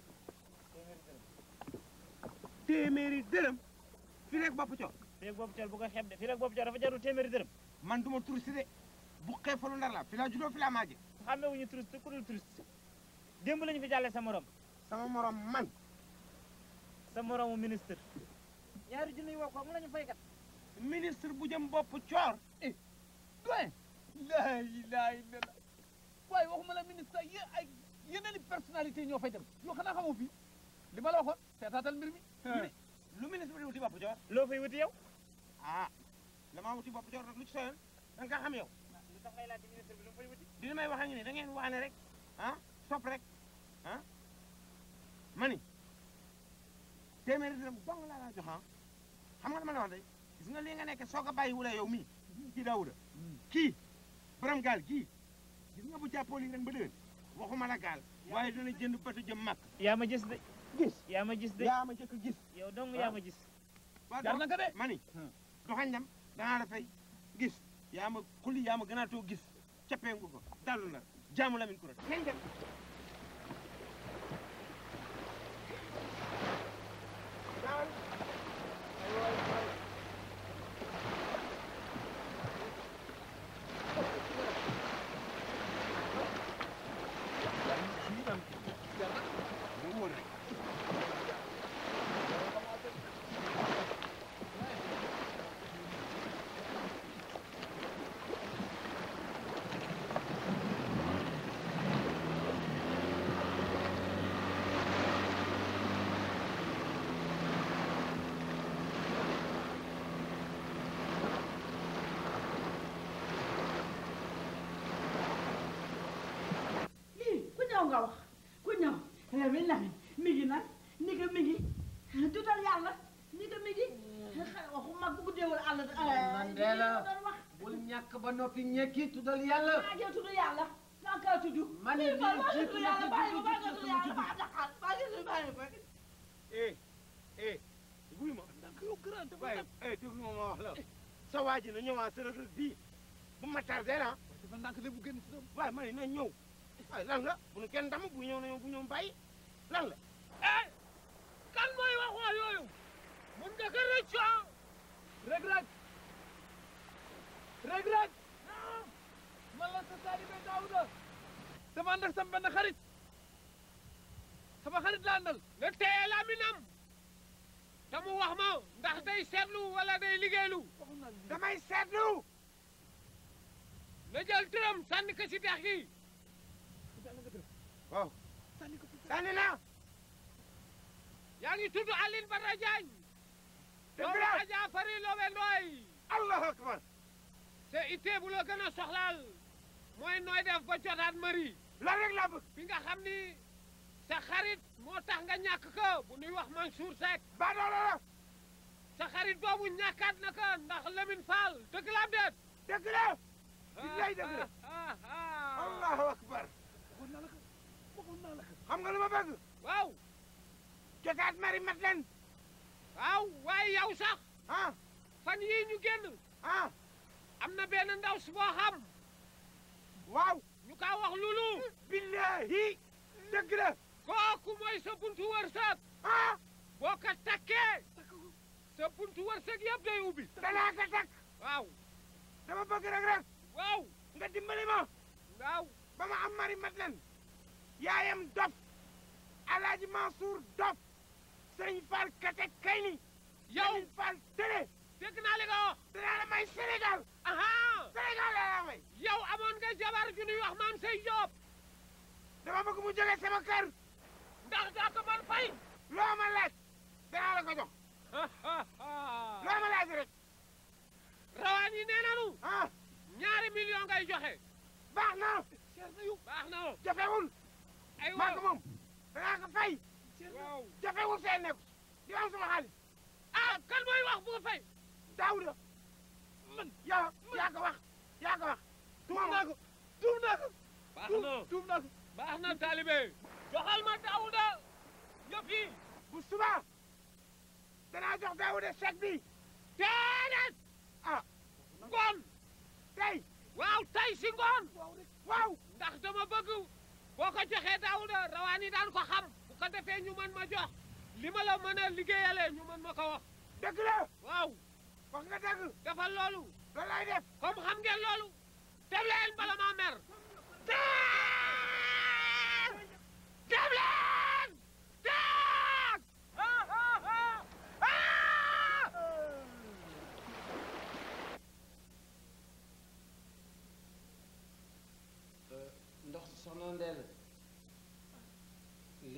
S12: téeméeri dërëm fi rek bopp coow
S18: fii rek bopp cool bu ko xeeb de fii rek bopp cool dafa jarul téeméeri dërëm
S12: man duma touriste de bu xeefalu ndar la fi laa juddoo fi laa maaje
S18: xàmmee wuñu touriste ku dul touriste démb lañu fi jàllee sa morom
S12: sama morom man
S18: sa moromu ministre ñaari junni yi woo ko mu lañu fay kat
S12: ministre bu jëm bopp coor
S13: doyen laa ilaaha illallah waaye waxuma la ministre yé ay yeneen i personnalité ñoo fay dem yoo xanaa xamoo fii li ma la waxoon seetaatal mbir mi
S19: lu ministre bi di wuti bopp joor
S18: loo fay wuti yow
S19: ah la maa wuti bopp joor nag lu ci soyoon da nga xam yow
S18: lu tax ngay laaj ministre bi lu mu fay wuti
S19: dina may wax ak ni da ngeen waane rek ah sopp rek ah mani téeméeri dërëm dong laa la jox ah xam nga dama la wax de gis nga lii nga nekk soo ko bàyyi wula yow mii kii Daouda kii borom gaal kii gis nga bu jàppoo lii ren ba déwén waxuma la gaal waaye dina jënd batu jëm màkk
S18: yaa ma gis de
S19: gis
S18: yaa ma gis de
S19: yaa ma jëkk gis
S18: yow dong yaa ma gis
S19: jar na ko de mani doxañ dem danaa la fay gis yaa ma xuli yaa ma gën a too gis cappee nga ko dallu na jaamu lamin kurat nañ dem
S16: lii ku ñëw nga wax ku ñëw Lamin Lamin mi ngi nag ni nga mi ngi tutal yàlla ni nga mi ngi waxu mag bu guddeewul àll
S8: man de la bul ñàkk ba noppi ñekki tuddal yàlla
S16: maa ngi tudd yàlla maa ngi tudd
S8: ma ne
S16: Lii
S8: lii
S16: maa ngi
S8: jiitu
S16: tudd
S8: na
S16: yàlla
S8: ci
S16: bàyyi
S8: jiitu
S16: maa ngi
S8: ci
S16: tudd
S8: sama
S16: yàlla
S8: tudd.
S16: maa ngi taxaw maa ngi tudd bàyyi ma
S19: eh eh wuy ma waaye eh déglu ma ma wax la sa waa ji na ñëwaat sa rëg bii bu ma tardé la
S13: dafa ndànk de bu génn si
S19: waaye ma ne na ñëw waaye lan la bu nu kenn dam bu ñëw na ñëw bu ñëw bàyyi lan la
S5: kan mooy wax waa yooyu mun nga ko rëccu ah
S13: rek rek rek rek man la sa taalibe Daouda dama ànd ak sama benn xarit sama xarit la àndal
S5: nga téye laminam te mu wax ma ndax day seetlu wala day liggéeylu
S19: damay seetlu
S5: na jël tëram sànni ko si dex gi
S19: waaw sànni naa
S5: yaa ngi tudd Aline Badara Diagne
S19: Dëgg
S5: doomu
S19: la.
S5: Adja Fari Lobe Ndoy
S19: allahu akbar
S5: te ittee bu la gën a soxlaal mooy nooy def ba jotaat mari
S19: la rek laa bëgg
S5: bi nga xam ni sa xarit moo tax nga ñàkk ko bu nuy wax Mansour Seck
S19: ba doolo la
S5: sa xarit boobu ñàkkaat na ko ndax Lamine Fall dëgg la am déet
S19: dëgg la billaay dëgg la allahu akbar xam nga lu ma bëgg
S5: waaw
S19: jotaat mari mat leen
S5: waaw waaye yow sax
S19: ah
S5: fan yii ñu génn
S19: ah
S5: am na benn ndaw si boo xam
S19: waaw
S5: ñu kaa wax lulu
S19: billahi dëgg la
S5: kooku mooy sa buntu wërsëg
S19: ah
S5: boo ko takkee sa buntu wërsëg yëpp day ubbi
S19: danaa ko takk
S5: waaw
S19: dama bëgg rek rek
S5: waaw
S19: nga dimbali ma
S5: waaw
S19: ba ma am mari mat leen yaayam dof alaaji Mansour dof sëriñ Fall kate kay ni
S5: yow
S19: sëriñ Fall télé
S5: dégg naa li nga wax
S19: danaa la may Sénégal
S5: aha
S19: Sénégal laa la may
S5: yow amoon nga jabar ju ñuy wax maam say Diop
S19: dama bëgg mu jógee sama kër
S5: ndax daa ko mën fay
S19: loo ma laaj danaa la ko jox loo ma laaj rek
S5: rawaan yi nee nanu
S19: ah
S5: ñaari million ngay joxe
S19: baax na
S5: baax na
S19: jafewul
S5: ay
S19: maa ko moom danaa ko fay
S5: waaw
S19: jafewul seen nekk di am sama xaalis
S5: ah kan mooy wax bu nga fay
S19: Daouda man yaa yaa ko wax yaa ko wax
S13: tuum naa ko tuum naa ko
S5: baax na
S13: tuum naa ko
S5: baax na taalibe joxal ma Daouda yëpp yi
S19: bu suba danaa jox Daouda chèque bi
S5: déedéet
S19: ah
S5: ngoon
S19: tey
S5: waaw tey si ngoon
S19: waaw
S5: ndax dama bëgg boo ko joxee Daouda rawaan yi daan ko xam bu ko defee ñu mën ma jox li ma la mën a liggéeyale ñu mën ma ko wax
S19: dëgg la
S5: waaw
S19: wax nga dëgg
S5: defal loolu
S19: loolu lay def
S5: comme xam ngeen loolu dem leen bala maa mer dem leen dem
S8: ndox soxna Ndella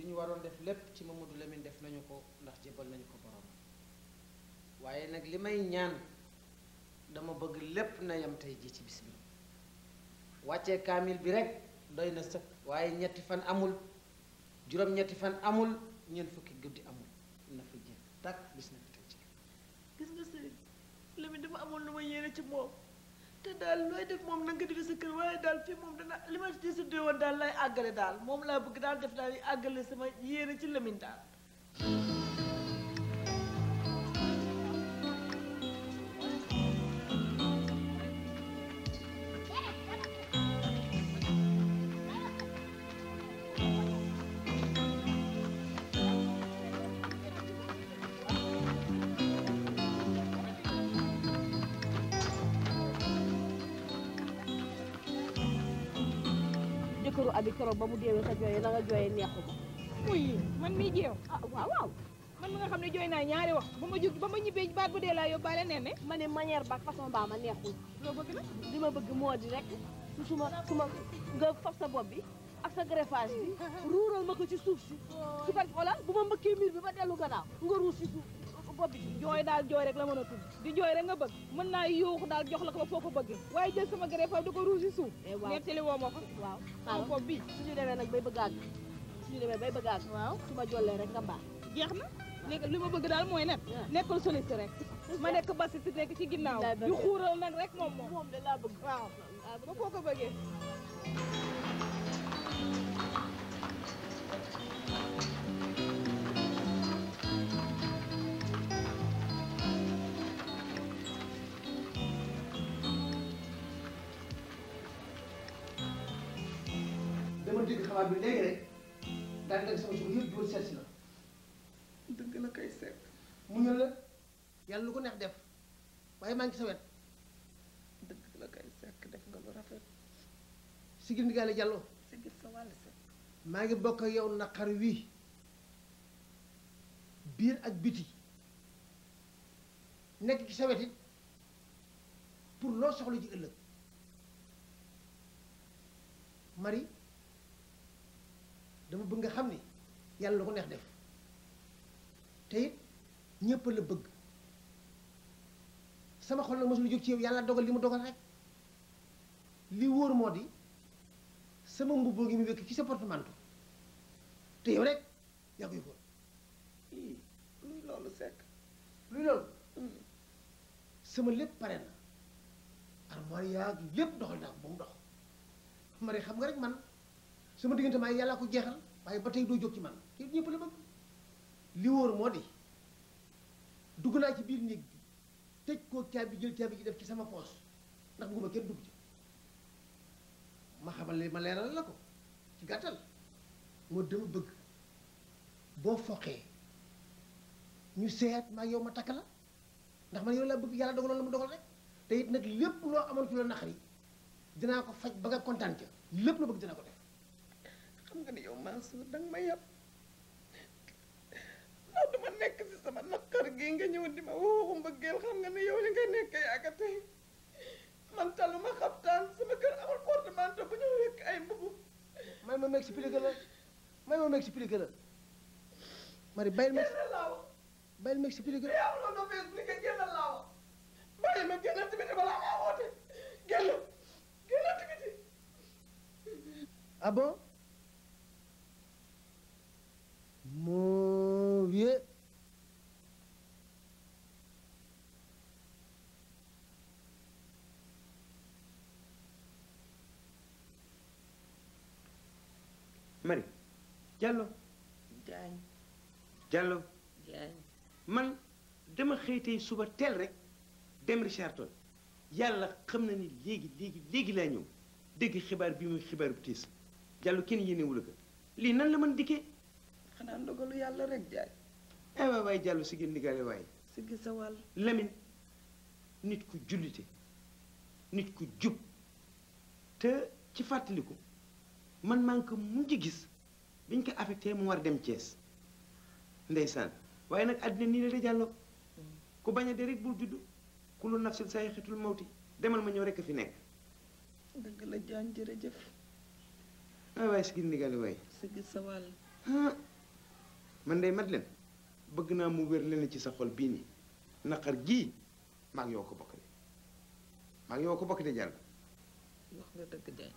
S8: ñu waroon def lépp ci Mamadou Lamine def nañu ko ndax jébal nañu ko borom waaye nag li may ñaan dama bëgg lépp na yam tey ji ci bis bi wàccee kaamil bi rek doy na sëkk waaye ñetti fan amul juróom-ñetti fan amul ñeent fukki guddi amul na fa jeex takk bis na fi tey ci
S16: gis nga sëriñ Lamine dafa amoon lu ma yéene ci moom te daal looy def moom na nga defe sa kër waaye daal fii moom dana li ma ci suddee woon daal lay àggale daal moom laa bëgg daal def daal di àggale sama yéene ci Lamine daal
S11: jëkkëru abi keroog ba mu deewee sa jooyee na nga jooyee neexu ma
S9: muy man mii jeew
S11: ah waaw waaw
S9: man mi nga xam ne jooy naa ñaari wax ba ma jóg ba ma ñibbee baat bu dee laa yóbbaale nee ne
S11: ma ne manière ba façon baa ma neexul
S9: loo bëgg na
S11: li ma bëgg moo di rek su suma suma nga fab sa bopp bi ak sa greffage bi ruural ma ko ci suuf si su ko xoolal bu ma mbëkkee miir bi ba dellu gannaaw nga ruus si suuf bopp bi
S9: jooy daal jooy rek la mën a tudd di jooy rek nga bëgg mën naa yuuxu daal jox la ko ba foo ko bëggee waaye jël sama greffage di ko ruus si suuf
S11: waaw
S9: nettali woo ma ko
S11: waaw
S9: sama bopp bi
S11: suñu demee nag bay bëgg àgg suñu demee bay bëgg àgg waaw su ma jollee rek nga baax
S9: jeex na léegi li ma bëgg daal mooy nag nekkul soliste rek ma nekk bassi si nekk ci ginnaaw di xuural nag rek moom moom
S11: moom de laa bëgg
S9: waaw ba foo ko bëggee
S5: dama dégg xabaar bi léegi rek daal dagg sama suba yëpp jóor seet si la
S16: dëgg la kay seet
S5: mu ñëw la yàlla lu ko neex def waaye maa ngi sa wet
S16: dëgg la kay sekk def nga lu rafet
S5: sigil ndigaale jàllo
S16: si gis sa wàll sekk
S5: maa ngi bokk ak yow naqar wii biir ak biti nekk ci sa wet it pour loo soxla ji ëllëg Marie dama bëgg nga xam ni yàlla lu ko neex def te it ñépp la bëgg sama xol nag mosul jóg ci yow yàlla dogal li mu dogal rek li wóor moo di sama mbubboo ngi mu wekk ci sa portemanteau te yow rek yaa koy fóot
S16: ii luy loolu sekk
S5: luy loolu sama lépp pare na armoire yaa lépp doxal naa ko ba mu dox Marie xam nga rek man sama diggante maa yàllaa ko jeexal waaye ba tey doo jóg ci man te ñëpp la bëgg li wóor moo di dugg naa ci biir néeg bi tëj koo caabi jël caabi ji def ci sama poos ndax bugguma kenn dugg ci ma xamal li ma leeral la ko ci gàttal moo dama bëgg boo foqee ñu seet maa yow ma takk la ndax man yow laa bëgg yàlla dogaloon la mu dogal rek te it nag lépp loo amoon ci la naqari dinaa ko faj ba nga kontaan ca lépp la bëgg dinaa ko def
S16: xam nga ni yow Mansour danga ma yab ndax duma nekk si sama naqar gi nga ñëw di ma waxu mbëggeel xam nga ni yow li nga nekk yaaga tey man taluma xabtaan sama kër amul portemanteau bu ñu wekk ay mbubu
S5: may ma ma expliqué la may ma ma expliqué la Marie bàyyil ma
S16: génn laa wax
S5: bàyyil ma expliqué la
S16: yaa loolu doo expliqué génn laa wax bàyyi ma génn tamit balaa maa woote génn génn tamit
S5: ah bon mon vieux
S17: Marie Diallo
S16: jaañ
S17: Diallo
S16: jaañ
S17: man dama xëy tey suba teel rek dem Richard Toll yàlla xam na ni léegi léegi léegi laa ñëw dégg xibaar bi muy xibaar bu tiis Diallo kenn yéenewu la ko lii nan la mën dikkee
S16: xanaa ndogalu yàlla rek jaay
S17: ay waay waay Diallo si gën ndigaale waaye
S16: si gis sa wàll
S17: Lamine nit ku jullite nit ku jub te ci fàttaliku man maa ngi ko mujj gis biñ ko affecté mu war dem Thiès ndeysaan waaye nag àddina nii la de Diallo ku bañ a de rek bul judd ku lu nafsil say xetul mawti demal ma ñëw rek a fi nekk
S16: dëgg la jaañ jërëjëf
S17: ay waay si gën ndigaale waaye
S16: si gis sa wàll
S17: ah man day mat leen bëgg naa mu wér leen ci sa xol bii nii naqar gii maag yow ko bokk de maag yow ko bokk de jàll
S1: wax nga dëgg Diagne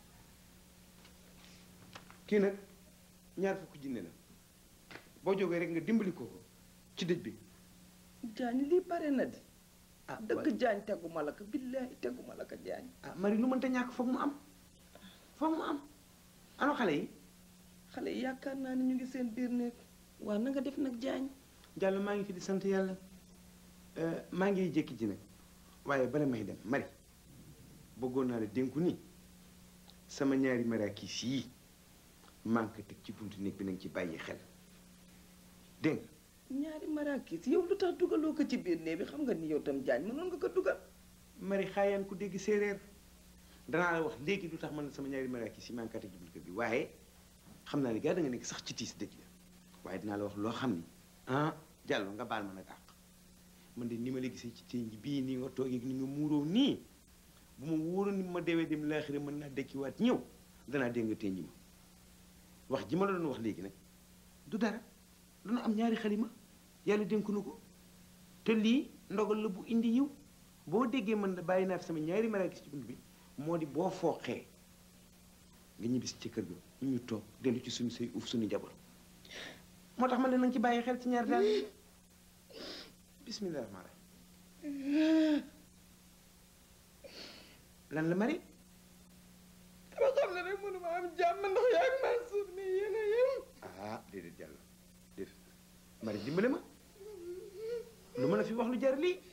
S17: kii nag ñaar fukki jinne la boo jógee rek nga dimbali ko ko ci dëj bi
S1: Diagne lii bare na di ah dëgg Diagne teguma la ko billaahi teguma la ko Diagne
S17: ah Marie lu mënta ñàkk foog mu am foog mu am ano xale yi
S1: xale yi yaakaar naa ni ñu ngi seen biir néeg waaw na nga def nag Diagne
S17: Diallo maa ngi fi di sant yàlla maa ngi jékki ji nag waaye bala may dem Marie bëggoon naa la dénku ni sama ñaari maraakis yii maa ngi ko teg ci buntu néeg bi nañ ci bàyyi xel dégg nga
S1: ñaari marakis yow lu tax dugaloo ko ci biir néeg bi xam nga ni yow tam Diagne mënoon nga ko dugal
S17: Marie xaayaan ku dégg séeréer danaa la wax léegi lu tax man sama ñaari maraakis yi maa ngi ko teg ci buntu kër bi waaye xam naa ni gaa da nga nekk sax ci tiis dëj la waaye dinaa la wax loo xam ni ah Diallo nga baal ma nag àq man de ni ma la gisee ci tey bii nii nga toogee ni nga muuroo nii bu ma wóoroon ni ma deewee dem laaxira mën naa dekkiwaat ñëw danaa dégg nga tënji ma wax ji ma la doon wax léegi nag du dara dana am ñaari xalima yàlla dénku na ko te lii ndogal la bu indi yiw boo déggee man da bàyyi naa fi sama ñaari maraakis ci bunt bi moo di boo fooxee nga ñibbisi ci kër ga ñu toog dellu ci suñu say uuf suñu njaboot moo tax ma ne nanga ci bàyyi xel ci ñaar daal bismillah rahmaan rahim lan la mari
S1: dama xam ne rek mënuma am jàmm ndax yaa ngi Mansour mi yéen a yem
S17: ah déedéet jàll déedéet mari dimbale ma lu ma la fi wax lu jar lii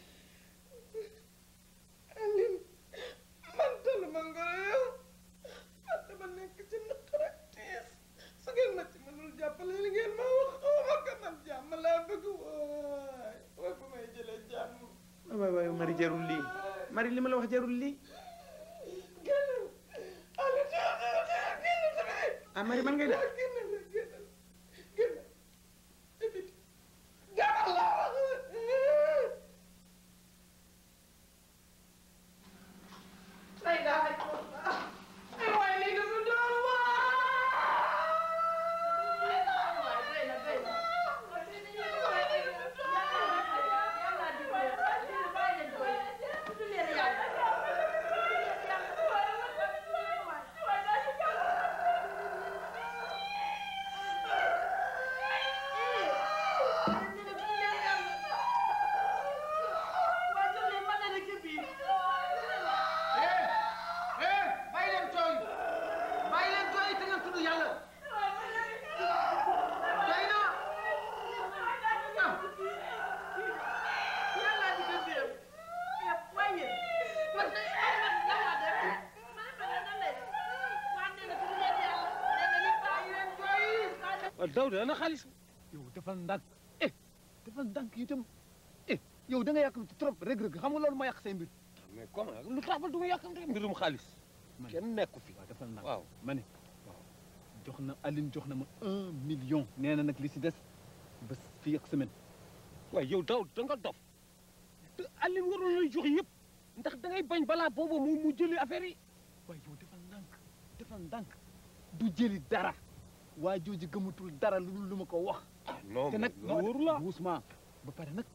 S1: Aline man taluma ngoro yow man dama nekk ci naqar ak tiis su ngeen ma ci mënul jàppale li ngeen ma wax xawma ko man jàmm laa bëgg waay waay fu may jëlee jàmm
S17: waay waay mari jarul lii mari li ma la wax jarul lii
S1: génn Aline génn tamit
S17: ah mari man ngay def
S1: génn la génn génn ci biti demal laa wax lay daa ay ay waay lii dafa doon
S19: bàyyi leen tooy bàyyi leen tooy te ngeen tudd yàlla doy na
S13: waaw Daouda ana xaalis yow defal ndànk eh defal ndànk itam eh yow da nga yàkkamti trop rëg-rëg xam nga loolu ma yàq say mbir mais comment lu tax ba du ma yàkkamti mbirum xaalis kenn nekku fi waaw defal ndànk waaw ma ne waaw jox na Aline jox na ma un million nee na nag li si des ba fii ak semaine waaye yow daw da nga dof te Aline waroon lay jox yëpp ndax da ngay bañ balaa boobu mu mu jëli affaire yi waaye yow defal ndànk defal ndànk du jëli dara waa jooju gëmatul dara lu lu ma ko wax.
S19: non
S13: te nag
S19: mais loolu wóoru la.
S13: doucement ba pare nag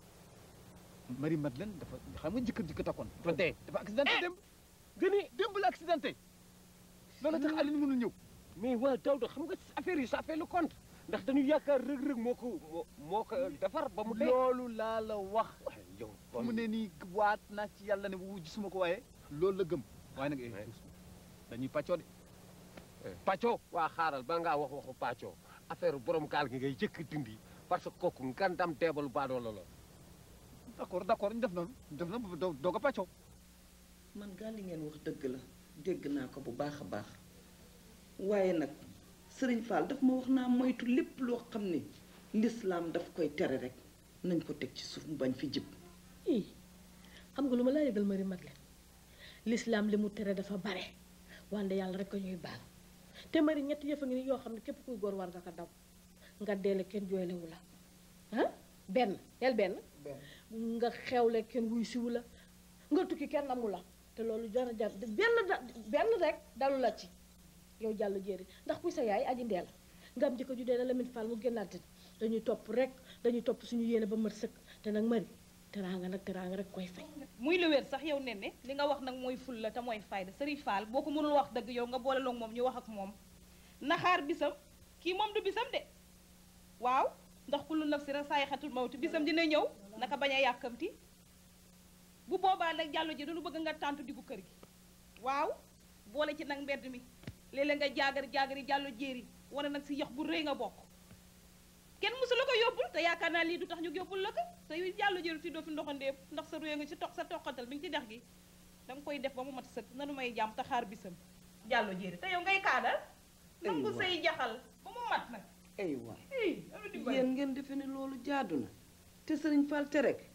S13: Marie Madeleine dafa xam nga jëkkër ji ko takkoon. dafa dee dafa accidenté démb. gëni démb la accidenté. loolu tax Aline mënul ñëw.
S20: mais waa Daouda xam nga affaire yi ça fait le compte ndax dañu yaakaar rëg-rëg moo ko moo moo ko defar ba mu dee.
S13: loolu laa la wax.
S20: yow
S13: fu mu ne nii waat naa ci yàlla ne bu gisuma ko waaye. loolu la gëm waaye nag eh doucement dañuy pàccoo de.
S20: pàccoo waa xaaral ba ngaa wax waxu pàccoo affaire borom gaal gi ngay jëkk dindi parce que kooku ngandam deebalu baadoola la
S13: d' accord d' accord ñu def noonu ñu def noonu doo doo ko pàccoo.
S1: man gaal li ngeen wax dëgg la dégg naa ko bu baax a baax waaye nag sëriñ Fall daf ma wax naa moytu lépp loo xam ne lislaam daf koy tere rek nañ ko teg ci suuf mu bañ fi jib
S11: ii xam nga lu ma laa yëgal Marie Madeleine l'islam li mu tere dafa bare wante yàlla rek ko ñuy baal te Marie ñetti yëf a ngi ni yoo xam ne képp kuy góor war nga ko daw nga deele kenn jooylewu la ah benn yel benn nga xewle kenn wuy siwu la nga tukki kenn amu la te loolu jar jar benn da benn rek dalu la ci yow jàll jéeri ndax kuy sa yaay aji ndeel nga am jëkkër ju dee na Lamine Fall mu génnaat dañuy topp rek dañuy topp suñu yéene ba mat sëkk te nag mari teraanga nag teraanga rek koy fay
S9: muy lu wér sax yow nen ne li nga wax nag mooy ful la te mooy fayda Serigne Fall boo ko mënul wax dëgg yow nga boole loog moom ñu wax ak moom naxaar bisam kii moom du bisam de waaw ndax kullu nafsi rek saa xatul mawti bisam dina ñëw naka bañ a yàkkamti bu boobaa nag jàllo ji dañu bëgg nga tàntu diggu kër gi waaw boole ci nag mbedd mi léeg-léeg nga jaagar jaagari jàllo jéeri wane nag si yox bu rëy nga bokk kenn mësu la ko yóbbul te yaakaar naa lii du tax ñu yóbbul la ko te yu jàllo jéeri fi doo fi ndoxandéem ndax sa réew nga ci toq sa toqatal bi nga ci dex gi danga koy def ba mu mat sëkk nanu may jàmm te xaar bisam jàllo jéeri te yow ngay kaadal nangu say jaxal ba mu mat nag
S8: ay waay yéen ngeen defe ne loolu jaadu na te sëriñ Fall te rek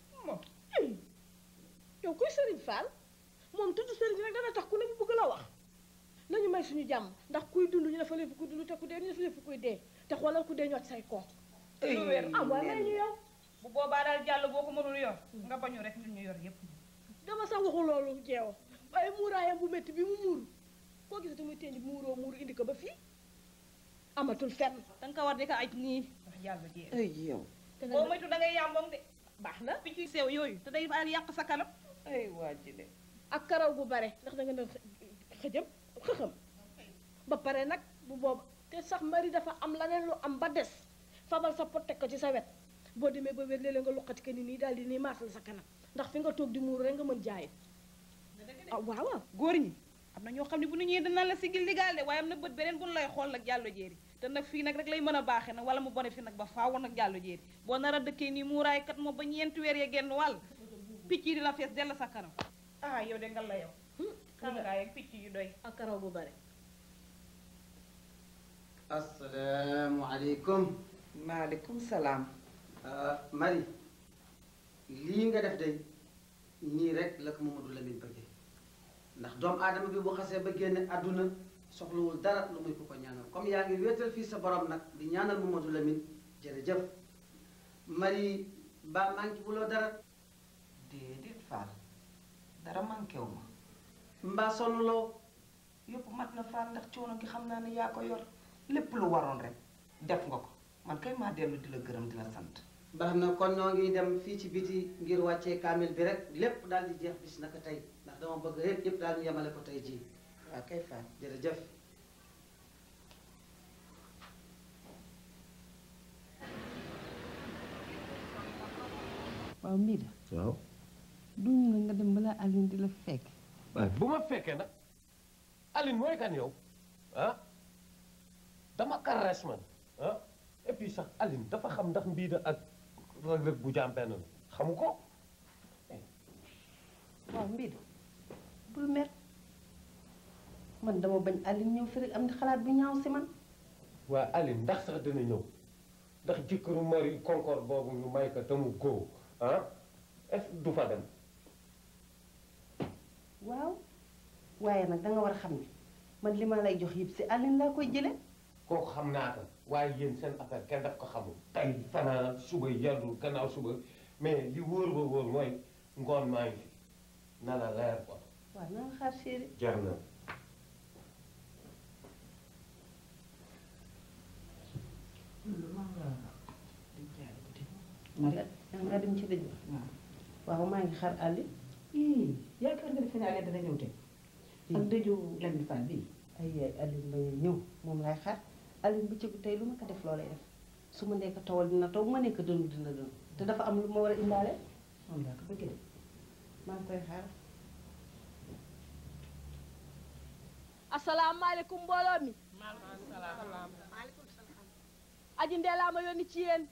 S11: yow kuy sëriñ Fall moom tudd sëriñ rek dana tax ku ne mu bëgg la wax nañu may suñu jàmm ndax kuy dund ñu dafa leen fi kuy dund te ku dee ñu dafa leen fi kuy dee te xoolal ku dee ñoo say koom
S9: lu wér
S11: ah waaye may ñu yow
S9: bu boobaa daal jàll boo ko mënul yor nga bañu rek ñun ñu yor yépp
S11: dama sax waxu loolu jeewo waaye muuraayam bu métti bi mu muuru koo gisati muy teñ muuroo muuru indi ko ba fii amatul fenn
S9: danga ko war di ko aj nii wax jàll jéeri
S8: ay yow
S9: boo moytu da ngay yàmboom de baax na picc yu sew yooyu te day baal yàq sa kanam
S8: ay waa ji de
S11: ak karaw gu bare ndax da nga doon xëjëm xëxëm ba pare nag bu booba te sax mari dafa am leneen lu am ba des fabal sa pot teg ko ci sa wet boo demee ba wér léeg-léeg nga luqati ko ni nii daal di nii maasal sa kanam ndax fi nga toog di muuru rek nga mën jaayit ah waaw waaw
S9: góor ñi am na ñoo xam ne bu nu ñëwee dana la sigil ligaal de waaye am na bët beneen bu nu lay xool nag jàllo jéeri te nag fii nag rek lay mën a baaxee nag wala mu bone fi nag ba faaw nag jàllo jéeri boo nar a dëkkee nii muuraay kat moom ba ñeenti weer ya genn wàll picc yi di la fees dell sa kanam ah yow de nga la yow kangaay ak picc yu doy
S11: ak karaw bu bare
S17: asalaamualeykum.
S8: maaleykum salaam.
S17: Marie lii nga def day nii rek la ko Mamadou Lamine bëggee ndax doomu aadama bi bu xasee ba génne àdduna soxlawul dara lu muy ko ko ñaanal comme yaa ngi wéetal fii sa borom nag di ñaanal Mamadou Lamine jërëjëf Marie ba manqué buloo dara.
S8: déedéet Fall dara manqué wu ma.
S17: mbaa sonnuloo.
S8: yëpp mat na Fall ndax coono gi xam naa ne yaa ko yor lépp lu waroon rek def nga ko man kay maa dellu di la gërëm di la sant.
S17: baax na kon ñoo ngi dem fii ci biti ngir wàccee kaamil bi rek lépp daal di jeex bis naka tey ndax dama bëgg yëpp yëpp daal ñu yemale ko tey jii.
S8: waaw kay Fall
S17: jërëjëf.
S8: waaw Mbida
S20: waaw
S8: duñu nga nga dem balaa Aline di la fekk.
S20: waaye bu ma fekkee nag Aline mooy kan yow ah dama kares man ah et puis sax Aline dafa xam ndax mbiida ak Reug Reug bu jaam benn la xamu ko
S10: waaw Mbida bul mer man dama bañ Aline ñëw fi rek am di xalaat bu ñaaw si man.
S20: waa Aline ndax sax dina ñëw ndax jëkkëru mari Concorde boobu ñu may ko te mu góo ah est du fa dem
S10: waaw waaye nag danga war a xam ne man li ma lay jox yëpp si Aline laa koy jële
S20: kooku xam naa ko waaye yéen seen affaire kenn daf ko xamul tey fanaan suba yàddul gannaaw suba mais li wóor ba wóor mooy ngoon maa ngi fi na la leer quoi
S10: waaw na nga xaar chéri
S20: jar na
S10: nga nga dem ci dëj ba waaw maa ngi xaar Aline
S7: yaakaar nga defe naa ne dana ñëw tey ak dëju Lamine Fall bii
S10: ay yaay Aline bañ a ñëw moom laay xaar Aline bu cëgu tey lu ma ko def loo lay def su ma nekk tawal dina taw bu ma nekk dënnu dina dënnu te dafa am lu ma war a indaale
S7: moom laa ko bëggee
S10: maa ngi koy xaar
S11: asalaamaaleykum mbooloo mi aji ndeelaa ma yónni ci yéen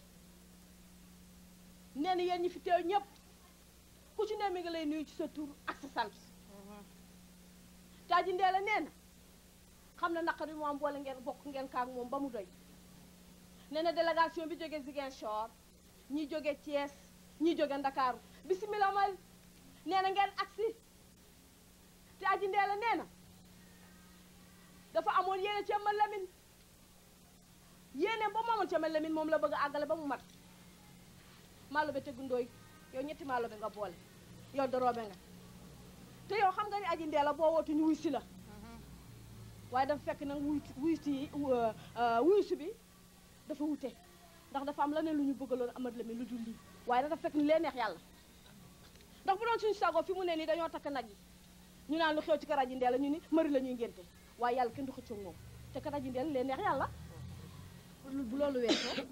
S11: nee na yéen ñi fi teew ñépp ku ci ne mi ngi lay nuyu ci sa tur ak sa sant te aji ndeela nee na xam na naqar bi mu am boole ngeen bokk ngeen kaak moom ba mu doy nee na délégation bi jóge Ziguinchor ñi jóge Thiès ñi jóge Ndakaaru bisimilah mal nee na ngeen agsi te aji ndeela nee na dafa amoon yéene ci ma Lamine yéene ba moomoon ci ma Lamine moom la bëgg a àggale ba mu mat maalo be tegu ndooy yow ñetti maalo be nga boole yow doroobe nga te yow xam nga ni aji ndee la boo wootu ñu wuy si la waaye dafa fekk nag wuy wuy si wuy si bi dafa wute ndax dafa am leneen lu ñu bëggaloon amat la mi lu dul lii waaye dafa fekk ni lee neex yàlla ndax bu doon suñu sago fi mu ne nii dañoo takk nag yi ñu naan lu xew ci karaji ndeel la ñu ni mari la ñuy ngénte waaye yàlla kenn du xëccoo moom te karaji ndeel lee neex yàlla bu loolu weesoo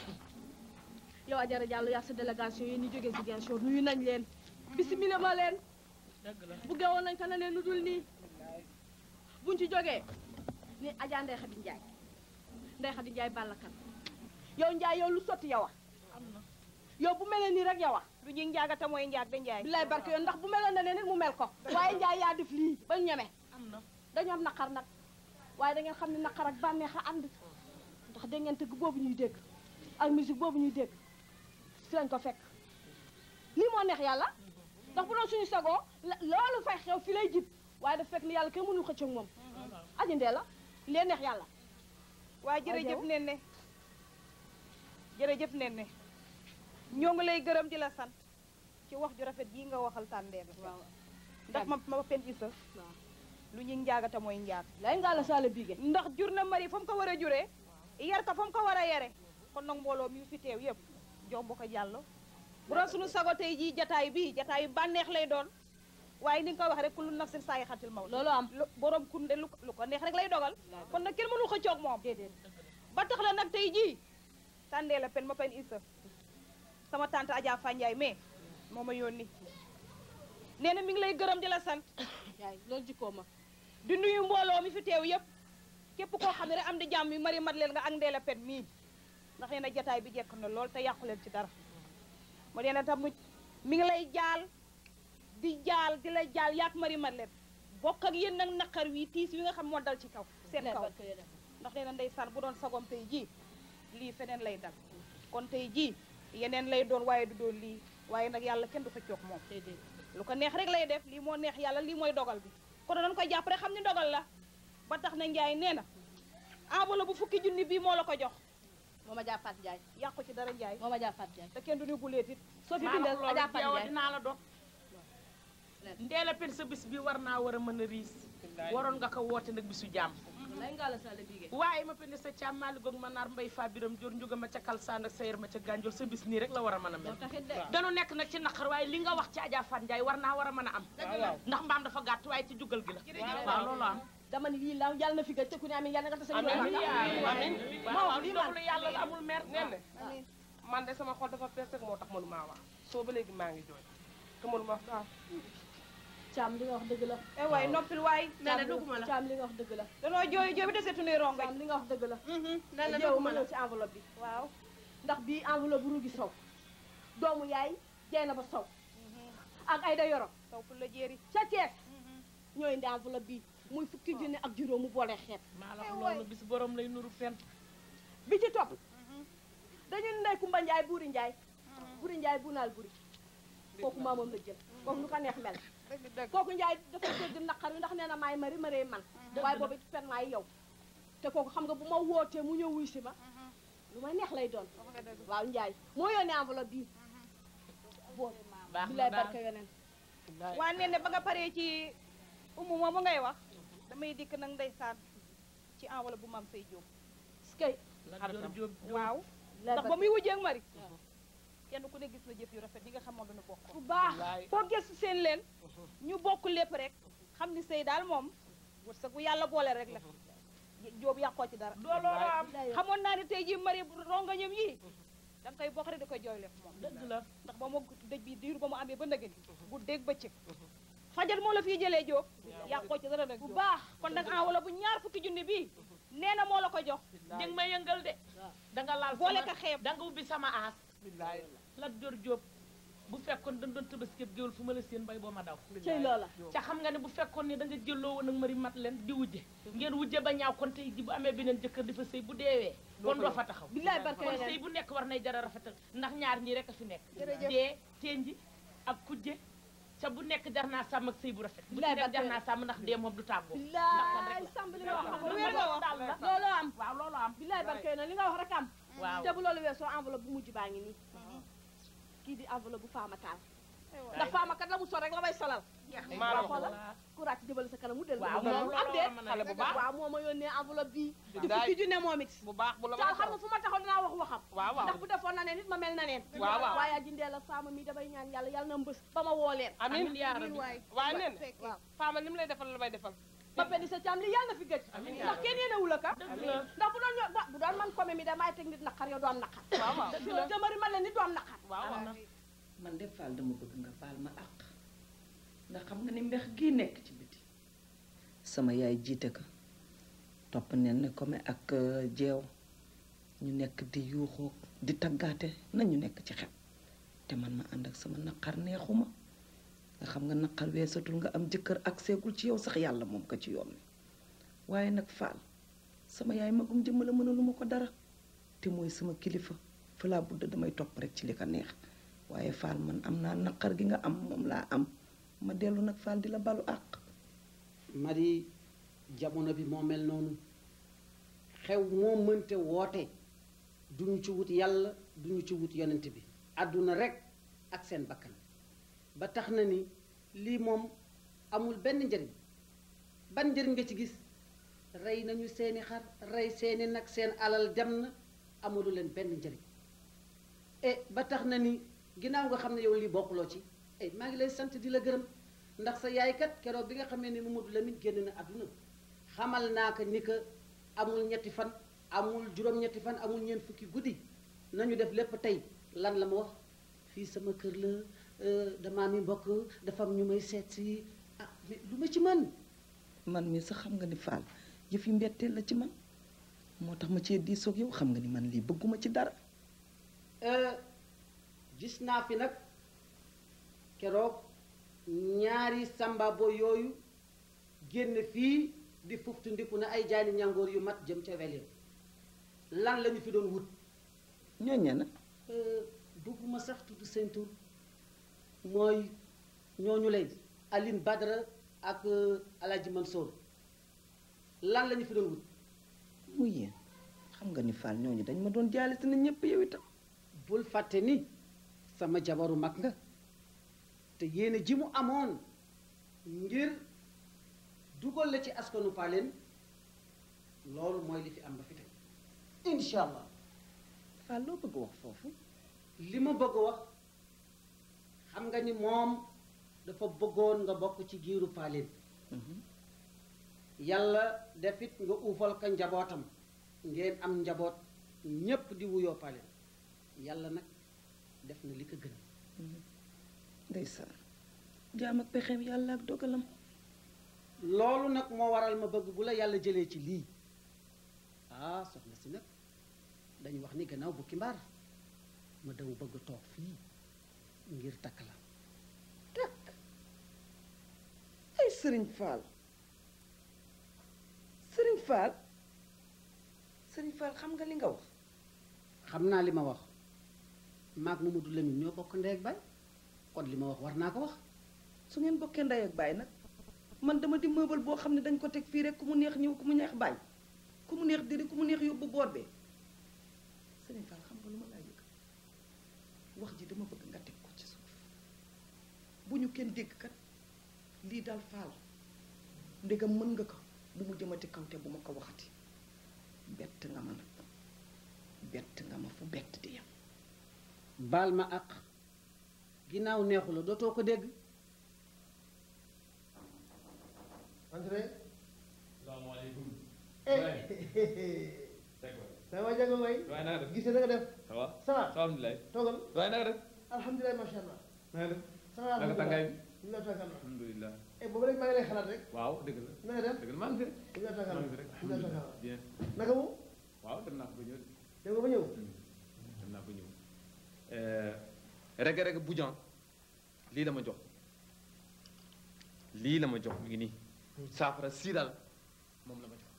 S11: yow Ajara Diallo yaa sa délégation yi ni jógee Ziguinchor nuyu nañ leen bisimila ma leen bu gewoon nañ ko na leen lu dul nii buñ ci jógee ni Adja Ndeye Khady Ndiaye Ndeye Khady Ndiaye bàllakan yow Ndiaye yow lu sotti yow a yow bu melee nii rek yow a
S9: lu ñuy njaagata mooy njaag de njaay
S11: bilaay barke yoon ndax bu meloon na ne nit mu mel ko waaye Ndiaye yaa def lii ba ñeme dañoo am naqar nag waaye da ngeen xam ne naqar ak bànneex a ànd ndax da ngeen tëgg boobu ñuy dégg ak musique boobu ñuy dégg fi lañ ko fekk lii moo neex yàlla ndax bu doon suñu sagoo loolu fay xew fi lay jib waaye dafa fekk ni yàlla kenn mënul xëccoog moom aji ndee la lee neex yàlla
S9: waa jërëjëf nen ne jërëjëf nen ne ñoo ngi lay gërëm di la sant ci wax ju rafet jii nga waxal tàndeer ndax ma ma pen isa lu ñuy njaagata mooy njaag
S11: lay ngaa la saala biige
S9: ndax jur na mari fa mu ko war a juree yar ko fa mu ko war a yare kon nag mbooloo mi fi teew yëpp jomb ko jàllo bu doon suñu sago tey jii jataay bii jataay bànneex lay doon waaye ni nga ko wax rek ku lu naf seen saa yi xatil maw
S11: loolu am
S9: borom kunde lu lu ko neex rek lay dogal kon nag kenn mënu xëccoog moom ba tax la nag tey jii tàndee la pen ma pen isa sama tante Adja Fandiaye mais moo ma yónni nee na mi ngi lay gërëm di la sant
S11: yaay loolu jikkoo ma
S9: di nuyu mbooloo mi fi teew yëpp képp koo xam ne rek am di jàmm yi mari mat leen nga ak ndee la pen mii ndax nee na jataay bi jekk na lool te yàqu leen ci dara mu nee na tamit mi ngi lay jaal di jaal di la jaal yaak mari mat leen bokk ak yéen nag naqar wi tiis wi nga xam moo dal ci kaw seen kaw ndax nee na ndeysaan bu doon sagom tey jii lii feneen lay dal kon tey jii yeneen lay doon waaye du doon lii waaye nag yàlla kenn du fa coog moom lu ko neex rek lay def lii moo neex yàlla lii mooy dogal bi kon dañ koy jàpp rek xam ni dogal la ba tax na Njaay nee na enveloppe bu fukki junni bii moo la ko jox
S11: moo ma jàppaat Njaay
S9: yàqu ci dara Njaay
S11: moo ma jàppaat Njaay
S9: te kenn du ni guleet it
S11: soo fi bindal a jàppaat Njaay
S16: dinaa la dog ndeela pen sa bis bi war naa war a mën a riis waroon nga ko woote nag bisu jàmm
S11: lay ngaa la saala biige
S16: waaye ma pende sa càmm maali goog ma naar mbay fa biram jor njuga ma ca kalsaan ak sayar ma ca gànjool sa bis nii rek la war a mën a mel danu nekk nag ci naqar waaye li nga wax ci Adja Fat Ndiaye war naa war a mën a am ndax mbaam dafa gàtt waaye ci jugal gi la waaw loolu am
S11: dama ni lii la yàlla na fi gëj te ku ne amiin yàlla nga tase
S16: amiin amiin
S11: waaw lii man
S16: loolu yàlla la amul mer
S21: nen man de sama xol dafa fees rek moo tax mënumaa wax soo ba léegi maa ngi jooy te mënuma wax daaw
S11: caam li nga wax dëgg la
S9: eh waay noppil waay
S11: nee na dugguma la caam li nga wax dëgg la
S9: danoo jooy jooy bi desetu nuy rongo
S11: caam li nga wax dëgg la
S9: nee na
S11: yow
S9: dugguma
S11: ma
S9: la
S11: ñëw ci enveloppe bi
S9: waaw
S11: ndax bii enveloppe bu rugi sow doomu yaay jey na ba sow ak ay da yoro
S9: sow fu la jéeri
S11: ca Thiès ñooy indi enveloppe bi muy fukki junni ak juróom mu boole xeet
S16: maa la wax loolu bis borom lay nuru fen
S11: bi ci topp dañu ndey Kumba Njaay buuri Njaay buuri Njaay bu naal buri kooku maa moom la jël kooku nu ko neex mel kooku Njaay dafa dégg naqar wi ndax nee na maay mari maree man waaye boobu fen maay yow te kooku xam nga bu ma wootee mu ñëw wuy si ma lu ma neex lay doon waaw Njaay moo yónnee enveloppe bii boo
S16: baax
S11: bi
S16: na
S11: lay
S16: daal
S11: barke yoneen
S9: waa nee ne ba nga paree ci umu moomu ngay wax damay dikk nag ndeysaan ci enveloppe bu mam say jóob
S11: skay
S9: waaw ndax ba muy wujjee ak mari kenn ku ne gis na jëf yu rafet yi nga xam moom dañu bokk
S11: bu baax
S9: foo gëstu seen leen ñu bokk lépp rek xam ni sëy daal moom wërsëg bu yàlla boole rek la jóob yàqoo ci dara
S16: looloo am
S9: xamoon naa ne tey ji mari rongañam yii da nga koy bokk rek di koy jooyle moom
S16: dëgg la
S9: ndax ba mu dëj bi diiru ba mu amee ba ndëgëni bu dégg bëccëg fajar moo la fii jëlee jóob yàqoo ci dara nag bu
S11: baax
S9: kon nag enveloppe bu ñaar fukki junni bii nee na moo la ko jox
S16: dégg ma yëngal de danga laal
S9: boole
S16: sama-
S9: ka xeeb
S16: danga ubbi sama aas la jor jóob bu fekkoon dañ doon tëbaskib géwél fu ma la seen bay boo ma daw
S11: cey loola
S16: ca xam nga ne bu fekkoon ne da nga jëlloo woon ak mari mat leen di wujje ngeen wujje ba ñaaw kon tey ji bu amee beneen jëkkër di fa sëy bu deewee kon doo fa taxaw
S11: billaay barke
S16: kon
S11: yeneen.
S16: sëy bu nekk war nay jara rafetal ndax ñaar ñii rek a fi nekk
S11: Jërëjëf.
S16: dee tenji ak kujje ca bu nekk jar naa sàmm ak sëy bu rafet bu ci
S11: Billaay
S16: nekk jar
S11: barke
S16: naa sàmm ndax dee moom du tàggoo
S11: billaay sàmb li nga wax
S16: lu
S11: wér nga wax
S16: daal la
S11: loolu am
S16: waaw loolu am
S11: billaay barke yeneen li nga wax rek am
S16: Waaw.
S11: te bu loolu weesoo enveloppe bu mujj baa ngi nii kii di enveloppe bu faama taal ndax faama kat la mu sol rek la may solal
S16: jeex na
S21: maa la
S16: waaw
S21: wax
S16: xoolal ku ràcc jëbal sa kanam mu del
S21: waaw
S16: moom
S21: moom
S16: am de
S21: xale bu baax
S16: waaw moo ma yónnee enveloppe bii di
S21: Billaay.
S16: fukki junne moom it
S21: bu baax bu la
S16: caal xam nga fu ma taxaw dinaa wax waxam
S21: waaw waaw
S16: ndax bu defoon na ne nit ma mel na neen
S21: waaw waaw
S16: waaye jindee la faama mi damay ñaan yàlla yàlla na mbës ba ma woo leen
S21: amiin
S16: yaa rabbi
S21: waay waaye nen faama li mu lay defal la may defal
S16: ba pedi sa caam li yàlla na fi gëj ndax kenn yéenewu la ka ndax bu doon ño- bu doon man comme mi damay teg nit naqar yow doo am naqar
S21: waaw waaw
S16: dëgg la jëmari man la nit doo am naqar
S21: waaw
S1: man de Fall dama bëgg nga baal ma àq ndax xam nga ni mbex gii nekk ci biti sama yaay jiite ko topp nen ne comme ak euh, jeew ñu nekk di yuuxoo di taggaate nañu nekk ci xel te man ma ànd ak sama naqar neexuma nga xam nga naqar weesatul nga am jëkkër ak seegul ci yow sax yàlla moom ko ci yoon wi waaye nag Fall sama yaay magum jëmmala mënaluma ko dara te mooy sama kilifa fa laa budda damay topp rek ci li ko neex waaye Fall man am naa naqar gi nga am moom laa am ma dellu nag Fall di la balu àq
S8: Mari jamono bi moo mel noonu xew moo mënte woote duñu ci wut yàlla duñu ci wut yonent bi àdduna rek ak seen bakkan ba tax na ni lii moom amul benn njëriñ ban njëriñ nga ci gis rey nañu seeni xar rey seeni nag seen alal dem na amulu leen benn njëriñ e ba tax na ni ginnaaw nga xam ne yow lii bokkuloo ci e maa ngi lay sant di la gërëm ndax sa yaay kat keroog bi nga xamee ni Mamadou Lamine génn na àdduna xamal naa ko ni que amul ñetti fan amul juróom-ñetti fan amul ñeent fukki guddi nañu def lépp tey lan la ma wax fii sama kër la euh, damaa mi mbokk dafa am ñu may seet si ah mais lu ma ci mën
S1: man mii sax xam nga ni Fall yëf yi mbetteel la ci man moo tax ma cee diisoog yow xam nga ni man lii bëgguma ci dara
S8: Euh, gis naa fi nag keroog ñaari sambabo yooyu génn fii di fuftu ndiku na ay jaani ñangoor yu mat jëm ca weleen lan lañu fi doon wut
S1: ñooñe na
S8: bëgguma sax tudd seen tur mooy ñooñu lay Aline Badara ak euh, Alaaji Mansour lan lañu fi doon wut
S1: muy yéen xam nga ni Fall ñooñu dañ ma doon jaale si na ñëpp yow itam
S8: bul fàtte ni sama jabaru mag nga te yéene ji mu amoon ngir dugal la ci askanu paaleen loolu mooy li fi am ba fi tey incha allah
S1: Fall loo bëgg wax foofu
S8: li ma bëgg wax xam nga ni moom dafa bëggoon nga bokk ci giiru paaleen yàlla defit nga uufal ka njabootam ngeen am njaboot ñépp di wuyoo paaleen yàlla nag def na li ko gën
S1: ndeysaan jaam ak pexeem yàlla ak dogalam
S8: loolu nag moo waral ma bëgg bu la yàlla jëlee ci lii ah soxna si nag dañu wax ni gannaaw bukki mbaar ma daw bëgg toog fii ngir takk la
S1: ay sëriñ Fall sëriñ Fall sëriñ Fall xam nga li nga wax
S8: xam naa li ma wax maag Mamadou Lamine ñoo bokk ndey ak baay kon li ma wax war naa ko wax
S1: su ngeen bokkee ndey ak baay nag man dama di meuble boo xam ne dañ ko teg fii rek ku mu neex ñëw ku mu neex bañ ku mu neex diri ku mu neex yóbbu boor bee sëriñ Fall xam nga lu ma laa yëg wax ji dama bëgg nga teg ko ci suuf bu ñu kenn dégg kat lii daal Fall ndegam mën nga ko bu mu jëmati kaw te bu ma ko waxati bett nga ma nag bett nga ma fu bett di yem
S8: baal ma ak ginnaaw neexu la dootoo ko dégg
S5: André
S20: salaamaaleykum.
S5: ça va jago may
S6: waaye na nga def
S5: gis na nga def
S6: ça va
S5: ça va
S6: ça va alhamdulilah
S5: toogal
S6: waaye na nga def
S5: alhamdulilah macha allah
S6: na nga def
S5: ça va
S6: naka tàngaay bi
S5: ñu la tàngal
S6: alhamdulilah
S5: eh boobu rek maa ngi lay xalaat rek
S6: waaw dëgg la
S5: na nga def
S6: dëgg la maa ngi fi rek
S5: ñu la tàngal
S6: maa ngi fi rek
S5: ñu la tàngal
S6: bien
S5: naka mu
S6: waaw dem naa ko ba ñëw de.
S5: dem nga ba ñëw
S6: dem naa ko ñëw rege rege bujan lii la ma jox lii la ma jox mi ngi nii saafara sii daal moom la ma jox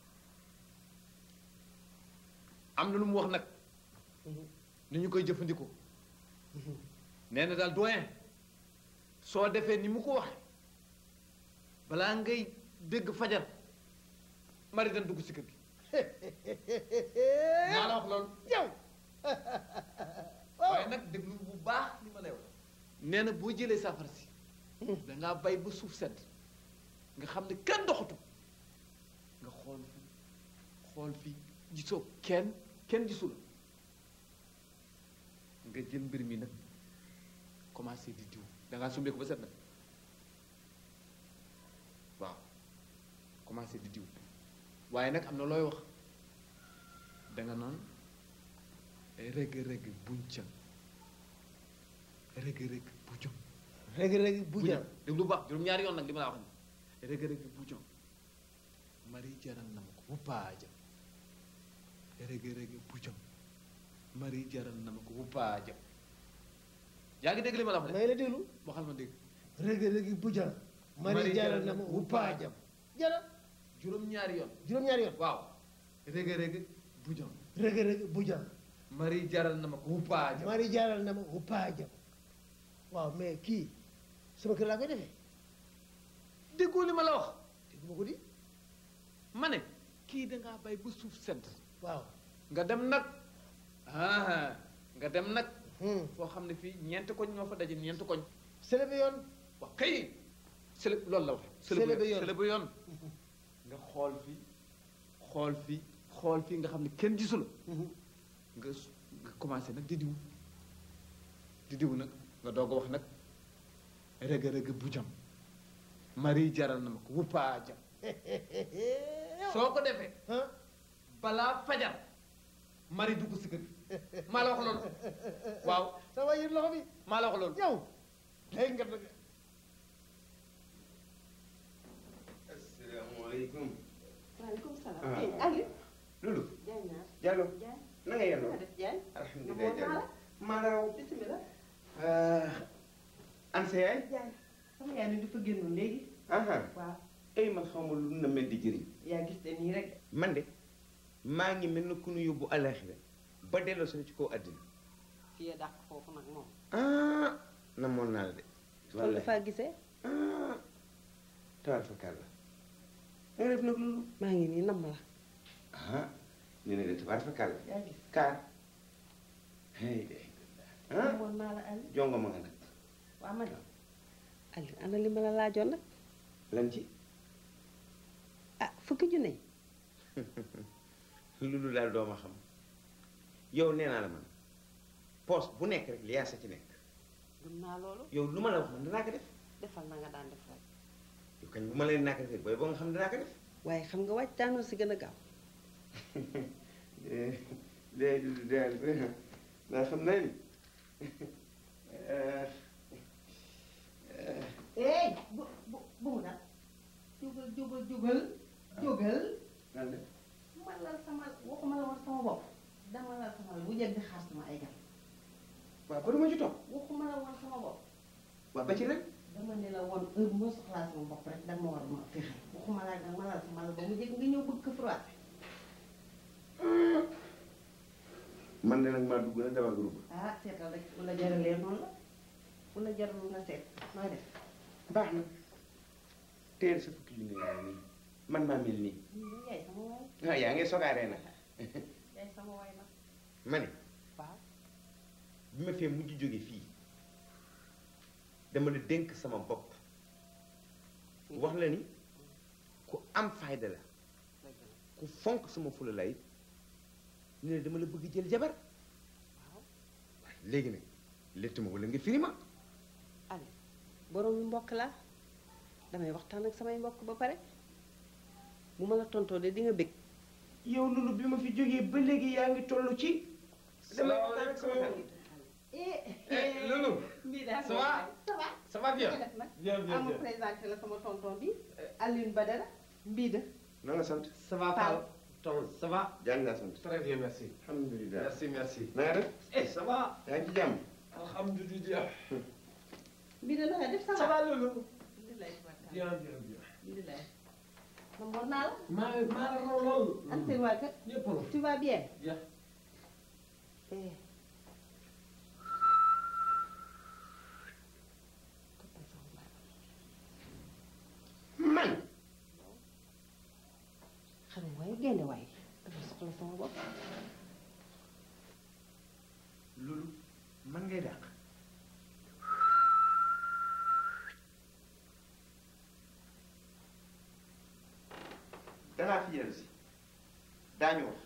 S6: am na lu mu wax nag ni ñu koy jëfandikoo nee na daal doyen soo defee ni mu ko waxee balaa ngay dégg fajar mari dan dugg si kër gi maa la wax loolu
S5: yow
S6: waaye nag déglu bu baax li ma lay wax nee na boo jëlee saafara si dangaa bay ba suuf sedd nga xam ne kenn doxatu nga xool fi xool fi gisoo kenn kenn gisu la nga jël mbir mi nag commencé di diw dangaa sumbee ko ba set nag waaw commencé di diw waaye nag am na looy wax danga naan rëgg-rëgg buñ ca rëgg-rëgg bu jom
S5: rëgg-rëgg bu jom
S6: déglu bu baax juróom-ñaari yoon nag li ma la wax ni rëgg-rëgg bu jom mari jaral na ma ko bu paaja rëgg-rëgg bu jom mari jaral na ma ko bu paaja yaa ngi dégg li ma la wax
S5: may la déglu
S6: waxal ma dégg
S5: rëgg-rëgg bu jom mari jaral na ma wu paajam jara
S6: juróom-ñaari yoon
S5: juróom-ñaari yoon
S6: waaw rëgg-rëgg bu jom
S5: rëgg-rëgg bu jom
S6: mari jaral na ma ko wu paaja
S5: mari jaral na ma wu paajam waaw mais kii sama kër laa koy defee
S6: déggoo li ma la wax
S5: déggu ma ko di
S6: ma ne kii dangaa bay ba suuf sedd
S5: waaw
S6: nga dem nag ah nga dem nag foo xam ne fii ñeenti koñ ñoo fa daje ñeenti koñ
S5: sele bi yoon
S6: wax kay sele loolu la wax
S5: Sele bi yoon.
S6: sele bi yoon nga xool fi xool fi xool fi nga xam ne kenn gisu la nga su- nga commencé nag di diw di diw nag nga doog a wax nag rëgg-rëgg bu jam mari jaral na ma ko wuppaa jam soo ko defee balaa fajar mari dugg si kër gi maa la wax loolu waaw
S5: sama yër loxo bi
S6: maa la wax loolu
S5: yow day nga dëgg
S12: asalaamaaleykum.
S10: waaleykum salaam.
S12: Ah.
S10: eh Aliou.
S12: Lulu.
S10: Diagne naa.
S12: Diallo.
S10: Diagne.
S12: na nga yendoo.
S10: na def Diagne.
S12: alhamdulilah
S10: Namoon naa
S12: Diallo.
S10: la.
S12: maa la raw.
S10: bisimilah.
S12: an sa yaay.
S10: Diagne sama yaay ni dafa génnoon léegi.
S12: aha
S10: waaw
S12: ay man xaw ma lu na mel di jëriñ.
S10: yaa gis de nii rek.
S12: man de maa ngi mel na ku nu yóbbu alaxira ba delloo soo ci kaw àddina.
S10: fii a dàq foofu nag moom.
S12: ah namoon naa la de.
S10: kon dafaa gisee.
S12: ah tawal fa kàlla. na nga def nag loolu.
S10: maa ngi nii namm la.
S12: ah ñu ne de tabaar fa kàlla.
S10: yaa gis.
S12: kaar. hey de. ah
S10: namoon naa la Aliou.
S12: jongo ma nga nag.
S10: waa ma ne. Aliou ana li ma la laajoon nag.
S12: lan ci.
S10: ah fukki junne yi.
S12: loolu daal doo ma xam yow nee naa la man poste bu nekk rek li yaa sa ci nekk
S10: gëm naa loolu.
S12: yow lu ma la wax man danaa ko def
S10: defal na nga daan def rek.
S12: yow kañ bu ma leen naa ko defee booy boo nga xam danaa ko def
S10: waaye xam nga wàcc daanoo si gën a gaaw.
S12: léegi du daal daa xam naa ni
S10: eh bu bu bu mu daal. jógal jógal jógal. jógal.
S12: lan la
S10: ma lal sama waxuma la woon sama bopp. dama lal sama bu jël di xaar sama ay gan.
S12: waaw ba duma ci topp
S10: waxuma la woon sama bopp.
S12: waaw ba ci rek
S10: dama ne la woon heure bu ma soxlaa sama bopp rek dama war a ma fexe. waxuma la dama lal sama lal ba mu jëg nga ñëw bëgg ko froissé.
S12: man de nag maa dugg na dama groupe
S10: ah seetal rek bu la jaralee noonu la bu la jarul nga seet nooy def.
S12: baax na teel sa fukki junne yaa nii man maa mel nii
S10: yaay sama waay.
S12: ah yaa ngi sogaaree nag
S10: yaay sama waay nag.
S12: ma ne
S10: waaw.
S12: bi ma fee mujj jóge fii dama la dénk sama bopp wax la ni ku am fayda la ku fonk sama fula lay ñu ne dama la bëgg jël jabar waaye léegi nag létt ma wala nga firi ma
S10: Aliou borom mbokk laa damay waxtaan ak samay mbokk ba pare bu ma la tontoo de di nga bëgg.
S12: yow loolu bi ma fi jógee ba léegi yaa ngi toll ci damay waxtaan ak sama xarit
S10: eh
S12: Loulou
S10: mbii daal
S12: ça va
S10: ça va
S12: ça va bien
S10: nga def nag
S12: bien bien
S10: am
S12: bien
S10: présenté la sama tonton bi Alioune Badara mbii de
S12: na nga sant
S20: Ça va, Fall Tom, ça va
S12: jàng naa sant
S20: Très bien, merci.
S12: alhamdulilah
S20: Merci, merci.
S12: na nga def
S20: Eh, ça va
S12: yaa ngi ci jàmm
S20: Alhamdulillah.
S10: mbii de na nga def ça va
S20: Ça va, Loulou
S10: alhamdulilah
S20: Bien, bien, bien.
S10: alhamdulilah man war naa la
S20: maa maa la raw lool.
S10: an seen waa kër
S20: Ñëpp la.
S10: tu vas bien
S20: Bien.
S10: eh
S12: man
S10: xam nga waaye génne waaye dama soxla sama bopp
S12: loolu man ngay dàq danaa fi yéen si daañu wax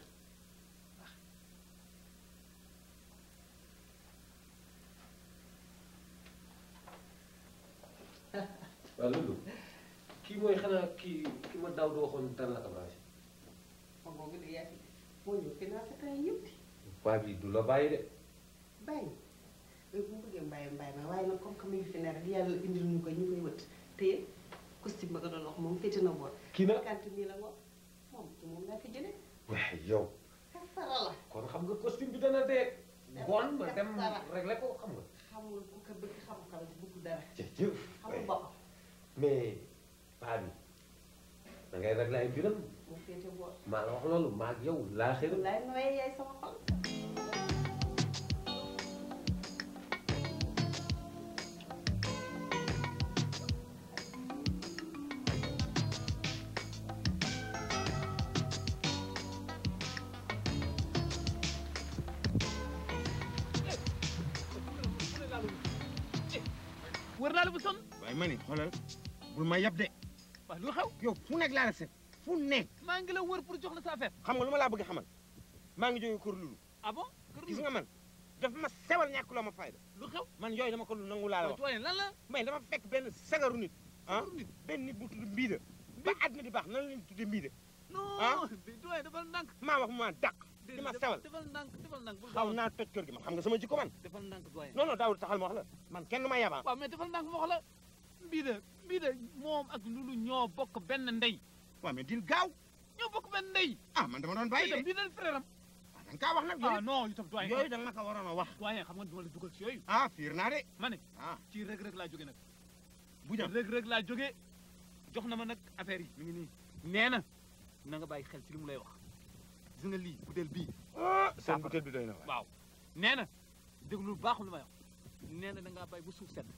S20: waaw loolu kii mooy xanaa kii ki ma daaw di waxoon dara la ko branché
S10: ma boobu de yaa moo ñëw fi naa sa temps yëpp
S20: waa bi du la bàyyi de
S10: bàyyi heure bu mu bëggee mbàyyi mbàyyi ma waaye nag comme que mi ngi fi ne rek yàlla indil ñu ko ñu koy wët te costume ba nga doon wax moom féete na boor
S20: kii na
S10: kant nii la ngoon moom ci moom laa fi jëlee
S20: waaye yow
S10: kasara la
S20: kon xam nga costume bi dana dee ngoon ma dem réglé ko xam nga
S10: xamul ku ko bëgg xam ko bëgg dara
S20: jëf
S10: xamul boppam
S20: mais paa bi da ngay réglé ay mbiram
S10: mu féete boor
S20: maa la wax loolu maa ak yow laa xëy
S10: laay nooyee yaay sama xol
S5: wër naa la bu sonn
S19: waaye ma ne xoolal bul ma yab de
S5: waaw lu xew
S19: yow fu nekk laa la seet fu nekk
S5: maa ngi la wër pour jox la sa affaire
S19: xam nga lu ma laa bëgg xamal maa ngi jógee kër Lulu
S5: ah bon
S19: gis nga man dafa ma sewal ñàkk loo ma fayda
S5: lu xew
S19: man yooyu dama ko lu nangu laa la wax
S5: doyen lan la
S19: may dama fekk benn sagaru nit ah benn nit bu tudd mbiida ba àddina di baax nan la leen tuddee mbiida
S5: non doyen defal ndànk
S19: maa wax mu ma dàq di ma sewal
S5: defal ndànk defal ndànk bul
S19: xaw naa toj kër gi man xam nga sama jikko man
S5: defal ndànk doyen
S19: non non daawul taxal ma wax la man kenn du ma yabaa
S5: waaw mais defal ndànk ma wax la mbiida mbiida moom ak lulu ñoo bokk benn ndey
S19: waaw mais dil gaaw
S5: ñoo bokk benn ndey
S19: ah man dama doon bàyyi de
S5: mbiida frère am
S19: da nga kaa wax nag
S5: ah non itam doyen
S19: yooyu da nga ma ko waroon a wax
S5: doyen xam nga duma la dugal ci yooyu
S19: ah fiir naa de
S5: ma ne
S19: ah
S5: ci rëg-rëg laa jóge nag
S19: bu jam
S5: rëg-rëg laa jóge jox na ma nag affaire yi mi ngi nii nee na na nga bàyyi xel ci li mu lay wax gis nga lii butéel bii
S19: seen butéel bi doy na
S5: waaw nee na déglu baaxul li may wax nee na da ngaa bàyyi bu suuf sedd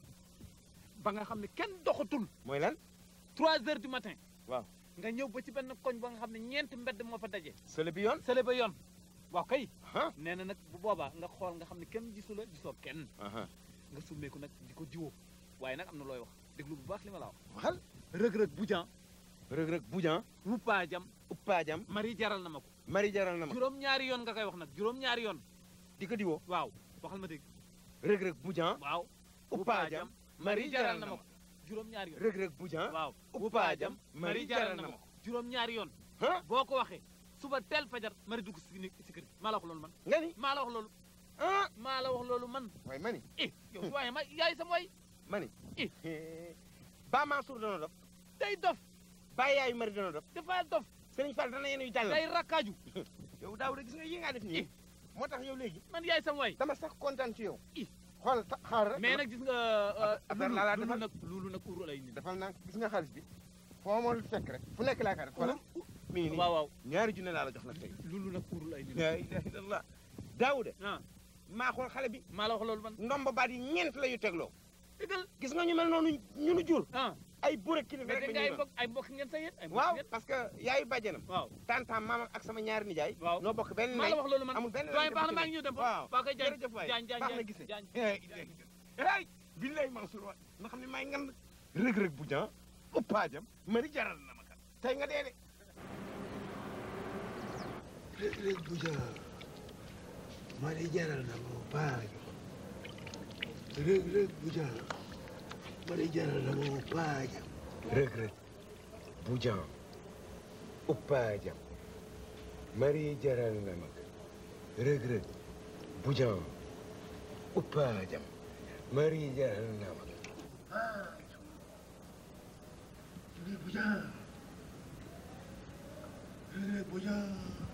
S5: ba nga xam ne kenn doxatul
S19: mooy lan
S5: trois heures du matin
S19: waaw
S5: nga ñëw ba ci benn koñ ba nga xam ne ñeenti mbedd moo fa daje
S19: sële bi yoon
S5: sële ba yoon waaw kay nee na nag bu boobaa nga xool nga xam ne kenn gisu la gisoo kenn nga summeeku nag di ko jiwoo waaye nag am na looy wax déglu bu baax li ma la wax
S19: waxal
S5: rëg-rëg bujan
S19: rëg-rëg bujan
S5: uppaajam
S19: uppaajam
S5: mari jaral na ma ko
S19: mari jaral na ma
S5: juróom-ñaari yoon nga koy wax nag juróom-ñaari yoon
S19: di ko diwoo
S5: waaw waxal ma dégg
S19: rëg-rëg bujan
S5: waaw
S19: uppaajam mari jaral na ma ko
S5: juróom-ñaari yoon
S19: rëg-rëg bujan
S5: waaw
S19: uppaajam mari jaral na ma ko
S5: juróom-ñaari yoon boo ko waxee suba teel fajar mari dugg si si kër gi maa la wax loolu man
S19: nga ni
S5: maa la wax loolu ah maa la wax loolu man
S19: waaye mani
S5: eh yow waaye ma yaay sama way
S19: mani
S5: eh
S19: ba Mansour dana dof
S5: day dof
S19: ba yaayu mari dana dof
S5: dafa dof
S19: Serigne Fall dana yéen yu jàll
S5: day rakkaaju
S19: yow daaw de gis nga yi nga def nii moo tax yow léegi
S5: man yaay sama way
S19: dama sax kontaan ci yow xool xaar rek
S5: mais nag gis nga
S19: affaire laa laa
S5: lulu
S19: defal
S5: nag lulu nag uru lay nit
S19: defal naa gis nga xaalis bi foo ma fekk rek fu nekk laa ka def xoolal mi ngi nii
S5: waaw waaw
S19: ñaari junne laa la jox nag tey
S5: lulu nag uru lay nit
S19: la ilaha illallah daawude
S5: ah
S19: maa xool xale bi
S5: maa la wax loolu man
S19: ndomba baat yi ñeent la yu tegloo
S5: dëggal
S19: gis nga ñu mel noonu ñu nu jur
S5: ah
S19: ay buré kilifa
S5: mais
S19: rek
S5: dégg
S19: la
S5: nga ay
S19: ñuy
S5: mbokk ay mbokk ngeen sa yéen ay mbokk
S19: waaw
S5: ngeen
S19: parce que yaayu bàjjenam
S5: waaw
S19: tantam maamam ak sama ñaari nijaay
S5: waaw
S19: noo bokk benn
S5: maa la wax loolu man
S19: amul benn
S5: doyen baax na maa ngi ñëw dem
S19: waaw
S5: waa koy jaañ
S19: jërëjëf waay
S5: jaañ jaañ
S19: baax na
S5: jaañ
S19: gisee
S5: jaañ
S19: ay billahi Mansour waay nga xam ne maay ngan rëg-rëg bu jan uppaajam mari jaral na ma kat tey nga dee de
S2: rëg-rëg bu jan mari jaral na ma uppaajam rëg-rëg bu jan mari jaral na ma uppaajam
S12: rëg-rëg bu jan uppaajam mari jaral na ma rëg-rëg bu jan uppaajam mari jaral na ma
S2: rëg-rëg bu jan rëg-rëg bu jan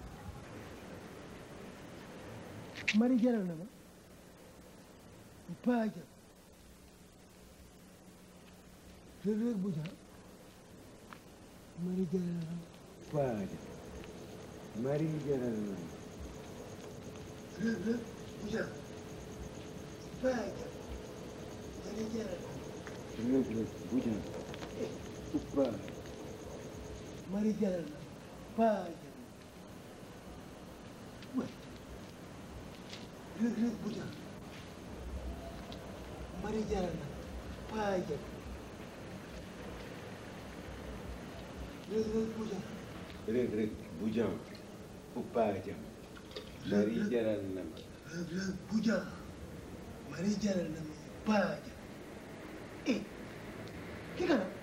S2: mari jaral na ma uppaajam rëg-rëg bu jan mari jaral na ma
S12: uppaajam mari jaral na ma
S2: rëg-rëg bu jan uppaajam mari jaral na ma
S12: rëg-rëg bu jan uppaajam
S2: mari jaral na paajam way rëg-rëg bu jan mari jaral na paajam rëg-rëg bu jan rëg rëg bu jam bu paa jam mari jaral na ma
S5: rëg rëg bu jam mari jaral na ma paa jam eh ki kana